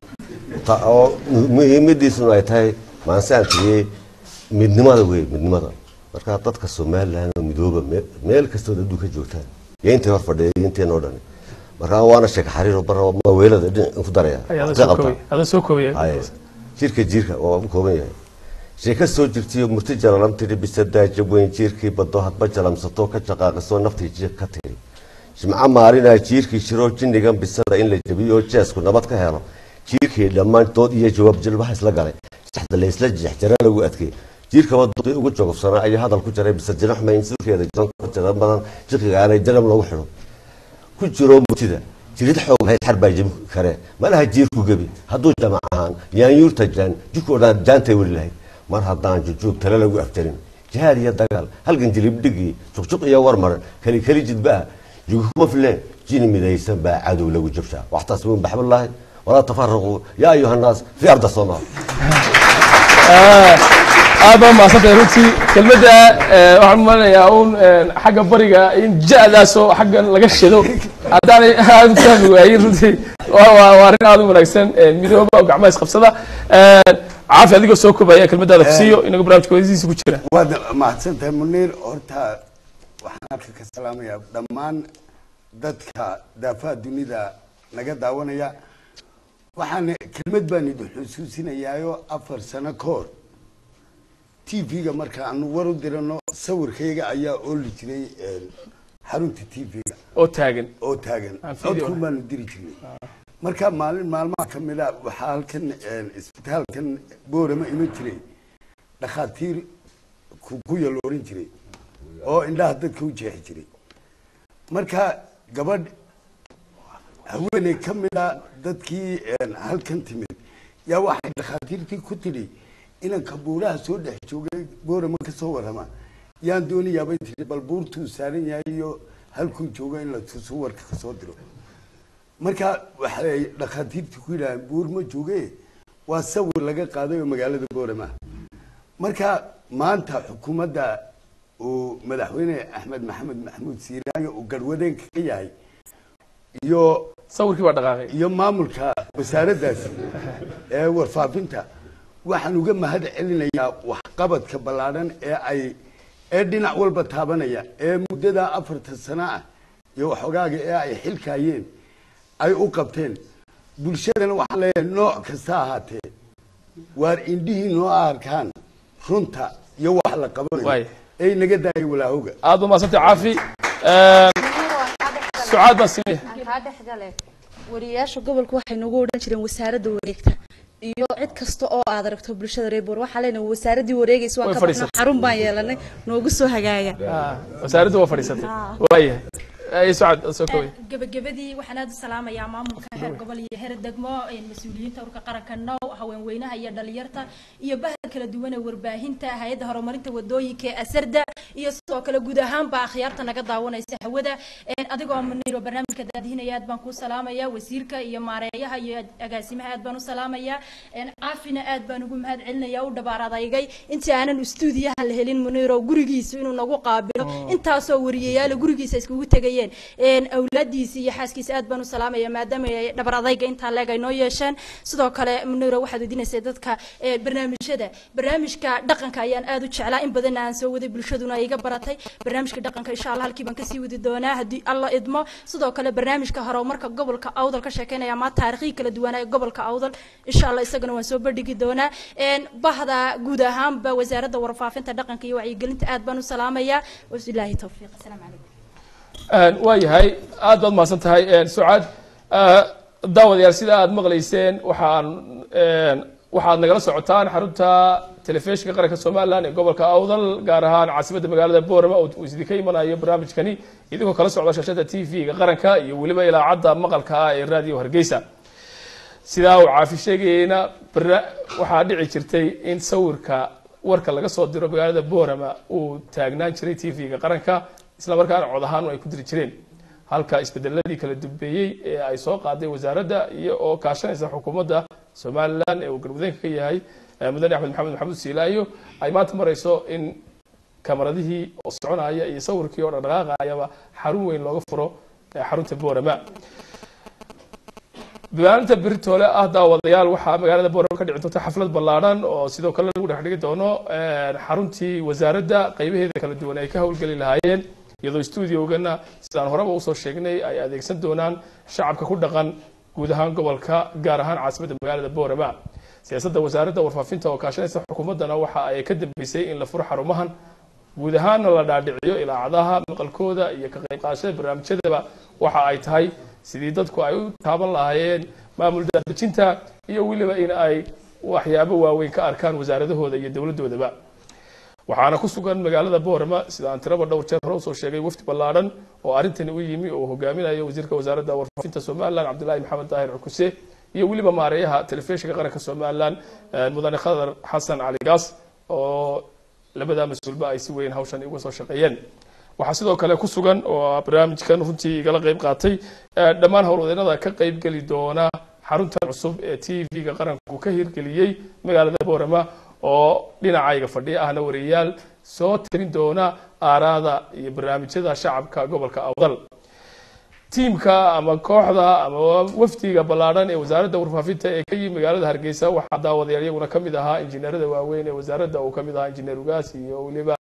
Ta- oo mu- muhiimadiisuna ay tahay maanse aan tigiyey midnimada wey midnimada marka dadka somaliland oo midooba me- meel kastood adduunka joogtaan iyo intay hor fadhiya iyo inteen oo dhan marka waana sheeka xariir bara maaweelada dhinac ku daraya Ay, adaa Intee soo qabtaa? koobaya adaa soo koobaya Haye. jirka jirka oo u kooban yahay sheeka soo jirtiyo murti jalalam tiri bisadaaja weyn jiirkii bado hadba jalamsato ka jaqaaqisoo naftii jiir ka tiri jimco maalinaa jiirkii shiroo jinnigan bisada in la jabiyo oo jeesku nabad ka helo jiirkii dhammaan dood iyo jawaab jilbaha isla galay saxda la isla jeexjara lagu adkay jiirkaba duqii ugu jogobsanaa ayaa hadal ku jaray bisa jinax mayn sulkeeda jira badan jiqiga aanay jalam lagu xidho ku jiro murtida jirid xoog lahayd xar baa jebi kare malaha jiirku gebi hadduu jamac ahaan yaanyuurta jaan jidkoo dhan jaantay weli lahayd mar haddaan jujuub tale lagu afjarin jihaad iyo dagaal halgan jilibdhigii juqjuq iyo warmaran keli keli jidbaa juguma fileen jini midaysan baa cadow lagu jabshaa waxtaasbuun baxballaahi walaa tafaraquu yaa ayuha nnaas fi arda soomaal aad baa mahadsantahay runtii kelmadda eh, waxaan umalenayaa un eh, xagga bariga in ja-daasoo xaggan laga shido haddaanay aad u fahmi waayin runtii waa waa- waa arrin aad u wanaagsan eh, midooba oo gacmaha isqabsada Eh, caafi adigoo soo koobaya kelmadaada kusiiyo inaga barnaamijka wadidiisa ku jira waad mahadsantahay muniir horta waxaan halka ka salaamayaa dhammaan dadka daafaha dunida naga daawanaya waxaan kelmad baan idin xusuusinayaayo afar sano ka hor t v-ga marka aanu war u dirano sawirkayga ayaa ooli jiray een, xarunta t v-ga oo taagan oo taagan Aan video codkun baanu diri jirnay marka maalin maalmaha ka mid a waxaa halkan een, isbitaalkan boorama iman jiray dhakhaatiir ku ku yaloorin jiray oo indhaha dadka u jeexi jiray marka gabadh haweeney ka mid a dadkii een, halkan timid yaa waxay dhakhaatiirtii ku tidhi inanka buuraha soo dhex joogay boorama ka soo warrama yaan doonayaabay tidhi bal buurtuu saaran yahay iyo halkuu joogo in la tuso warka ka soo diro marka waxay dhakhaatiirtii ku yidhahdeen buur ma jooge waa sawir laga qaaday oo magaalada boorama marka maanta xukuumadda uu madaxweyne axmed maxamed maxamuud siiraanyo uu garwadeenka ka yahay iyo sawirkii baa dhaqaaqay iyo maamulka wasaaraddaasi ee warfaafinta waxaan uga mahad celinayaa waxqabadka ballaadhan ee ay ee dhinac walba taabanaya ee muddada afarta sano ah iyo waxoogaaga ee ay xilkaayeen ay u qabteen bulshadana waxaan leeyahay nooc kasta ahaatee waar indhihii noo arkaan runta iyo wax la qabanayo ee naga daaya walaahowga aad ba maasantay caafi sucaad baan siinaya kaa dhexgale wariyaasha gobolka waxay nagu odhan jireen wasaaradda wareegta iyo cid kasta oo aad aragto bulshada reer boor waxaa leenahay wasaaradii wareegaysa waan Way ka baxno fadhiisatay. xarun baan yeelanay noogu soo hagaaga wasaaraddu waa fadhiisatay waayahay ay sucaad soo koway gabagabadii waxaan aad u salaamayaa maamulka heer gobol iyo heer degmo een mas-uuliyiinta urka qaranka now haweenweynaha iyo dhalinyarta iyo bahda kala duwan ee warbaahinta hay-adda horumarinta wadooyinka ee asarda iyo sidoo kale guud ahaanba akhyaarta naga daawanaysa hawada Een, adigoo muniro barnaamijka daadihinaya aad baan kuu salaamaya wasiirka iyo maareeyaha iyo agaasimaha aad baan u salaamaya Een, caafina aad baan ugu mahad celinaya u dhabaar adaygay intii aanan stuudiyaha la helin muniro gurigiisu inuu nagu qaabilo intaasoo wariyayaala gurigiisa iskugu tegayeen Een, awlaadiisa iyo xaaskiisa aad baan u salaamaya maadaama ay dhabar adayga intaa leeg ay noo yeesheen sidoo kale muniro waxaad weydiinaysay dadka ee, barnaamijyada barnaamijka dhaqanka ayaan aad u jeclaa in badan aan soo waday bulshaduna ay iga baratay barnaamijka dhaqanka insha allah halkii baan kasii wadi doonaa haddii alla idmo sidoo kale barnaamijka horumarka gobolka awdal ka sheekeynaya ama taarikhii kala duwanaa ee gobolka awdal insha allah isagana waan soo bandhigi doonaa Een, bahda guud ahaanba wasaaradda warfaafinta dhaqanka iyo wacyigelinta aad baan u salaamayaa wabilaahi towfiiq asalaamu calaykum waa yahay aad baad mahadsan tahay sucaad daawadayaal sida aad maqlayseen waxaan waxaad nagala socotaan xarunta telefishinka qaranka somalilan ee gobolka awdal gaar ahaan caasimadda magaalada boorama oo uu idinka imanayo barnaamijkani idinkoo kala socda shashada t v-ga qaranka iyo weliba ilaacadda maqalka ah ee radio hargeysa sidaa uu caafi sheegayeyna barna waxaa dhici jirtay in sawirka warka laga soo diro magaalada boorama uu taagnaan jiray t v-ga qaranka isla markaana cod ahaan ay ku diri jireen halka isbedeladii kala dubeeyey ee ay soo qaaday wasaaradda iyo oo kaashanaysa xukuumadda somalilan ee uu galmudeenka ka yahay eh, mudane axmed maxamed maxamuud siilaayo ay maanta marayso in kamaradihii oo soconaya iyo sawirkii oo dhaqdhaqaaqayaba xarun weyn looga furo eh, xarunta boorama maalinta beritoole ah daawadayaal waxaa magaalada boorama ka dhici doonta xaflad ballaadhan oo sidoo kale lagu dhex dhigi doono eh, xaruntii wasaaradda qaybaheeda kala duwan ay ka howlgeli lahaayeen iyadoo stuudiogana sidaan horeba usoo sheegnay ay adeegsan doonaan shacabka ku dhaqan guud ahaan gobolka gaar ahaan caasimadda magaalada boorama siyaasadda wasaaradda warfaafinta oo kaashanaysa xukuumaddana waxa ay ka dambeysay in la furo xarumahan guud ahaanna la dhaadhiciyo ilaacadaha maqalkooda iyo ka qayb qaadashada barnaamijyadaba waxa ay tahay sidii dadku ay u taaban lahaayeen maamul daadejinta iyo weliba in ay waxyaabo waaweyn ka arkaan wasaaradahooda iyo dowladdoodaba waxaana ku sugan magaalada boorama sida aan tiraba dhowr jeer hore usoo sheegay wafdi ballaadhan oo arrintani u yimi oo hogaaminayo wasiirka wasaaradda warfaafinta somalilan cabdilaahi maxamed daahir cukuse iyo weliba maareeyaha telefishinka qaranka somalilan eh, mudane khadar xasan cali gaas oo labada mas-uulba ay si weyn hawshan uga soo shaqeeyeen waxaa sidoo kale ku sugan oo barnaamijkan runtii igala qayb qaatay eh, dhammaan howlwadeennada ka qayb geli doona xaruntan cusub ee t v-ga qaranku ka hirgeliyey magaalada boorama oo dhinacayga fadhiya ahna wariyayaal soo tirin doona aaraada iyo barnaamijyada shacabka gobolka awdal tiimka ama kooxda ama wafdiga ballaadhan ee wasaaradda warfaafinta ee ka yimi magaalada hargeysa waxaa daawadayaal iyaguna ka mid ahaa injineerada waaweyn ee wasaaradda uu ka mid ahaa injineer ugaas iyo weliba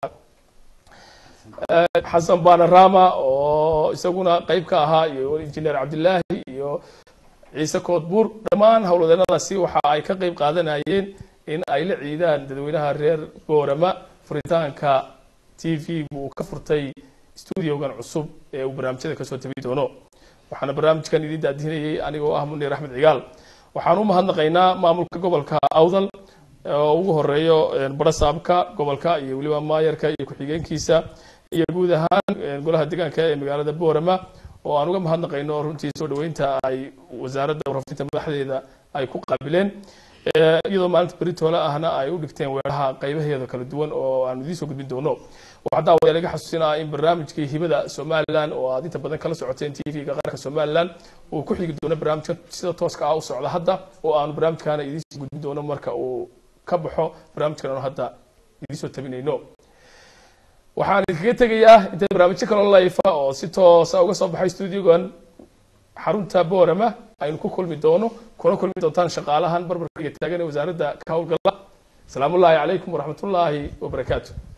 xasan banarama oo isaguna qayb ka ahaa iyo injineer cabdilaahi iyo ciise koodbuur dhammaan howlwadeennadaasi waxa ay ka qayb qaadanayeen in ay la ciidaan dadweynaha reer boorama furitaanka t v uu ka furtay stuudiogan cusub ee uu barnaamijyada kasoo tabi doono waxaana barnaamijkan idiin daadihinayay anigoo ah munir axmed cigaal waxaan u mahadnaqaynaa maamulka gobolka awdal oo ugu horeeyo barasaabka gobolka iyo weliba maayarka iyo ku-xigeenkiisa iyo guud ahaan golaha deegaanka ee magaalada boorama oo aan uga mahadnaqayno runtii soo dhaweynta ay wasaaradda warfaafinta madaxdeeda ay ku qaabileen iyadoo maalinta beritoole ahna ay u dhigteen weeraha qaybaheeda kala duwan oo aan idiin soo gudbin doono waxaa daawayaa laga xasuusinaa in barnaamijkii hibada somalilan oo aad inta badan kala socoteen t v-ga qaranka somalilan uu ku xigi doono barnaamijka sida tooska ah u socda hadda oo aanu barnaamijkaana idiin soo gudbin doono marka uu ka baxo barnaamijkan aanu hadda idiin soo tabinayno waxaan idinkaga tegayaa intay barnaamijyo kaloo layfa oo si toosa uga soo baxay stuudiogan xarunta boorama aynu ku kulmi doono kuna kulmi doontaan shaqaalahan barbarkaiga taagan ee wasaaradda ka howlgala asalaamu ullaahi calaykum waraxmatullaahi wabarakaatu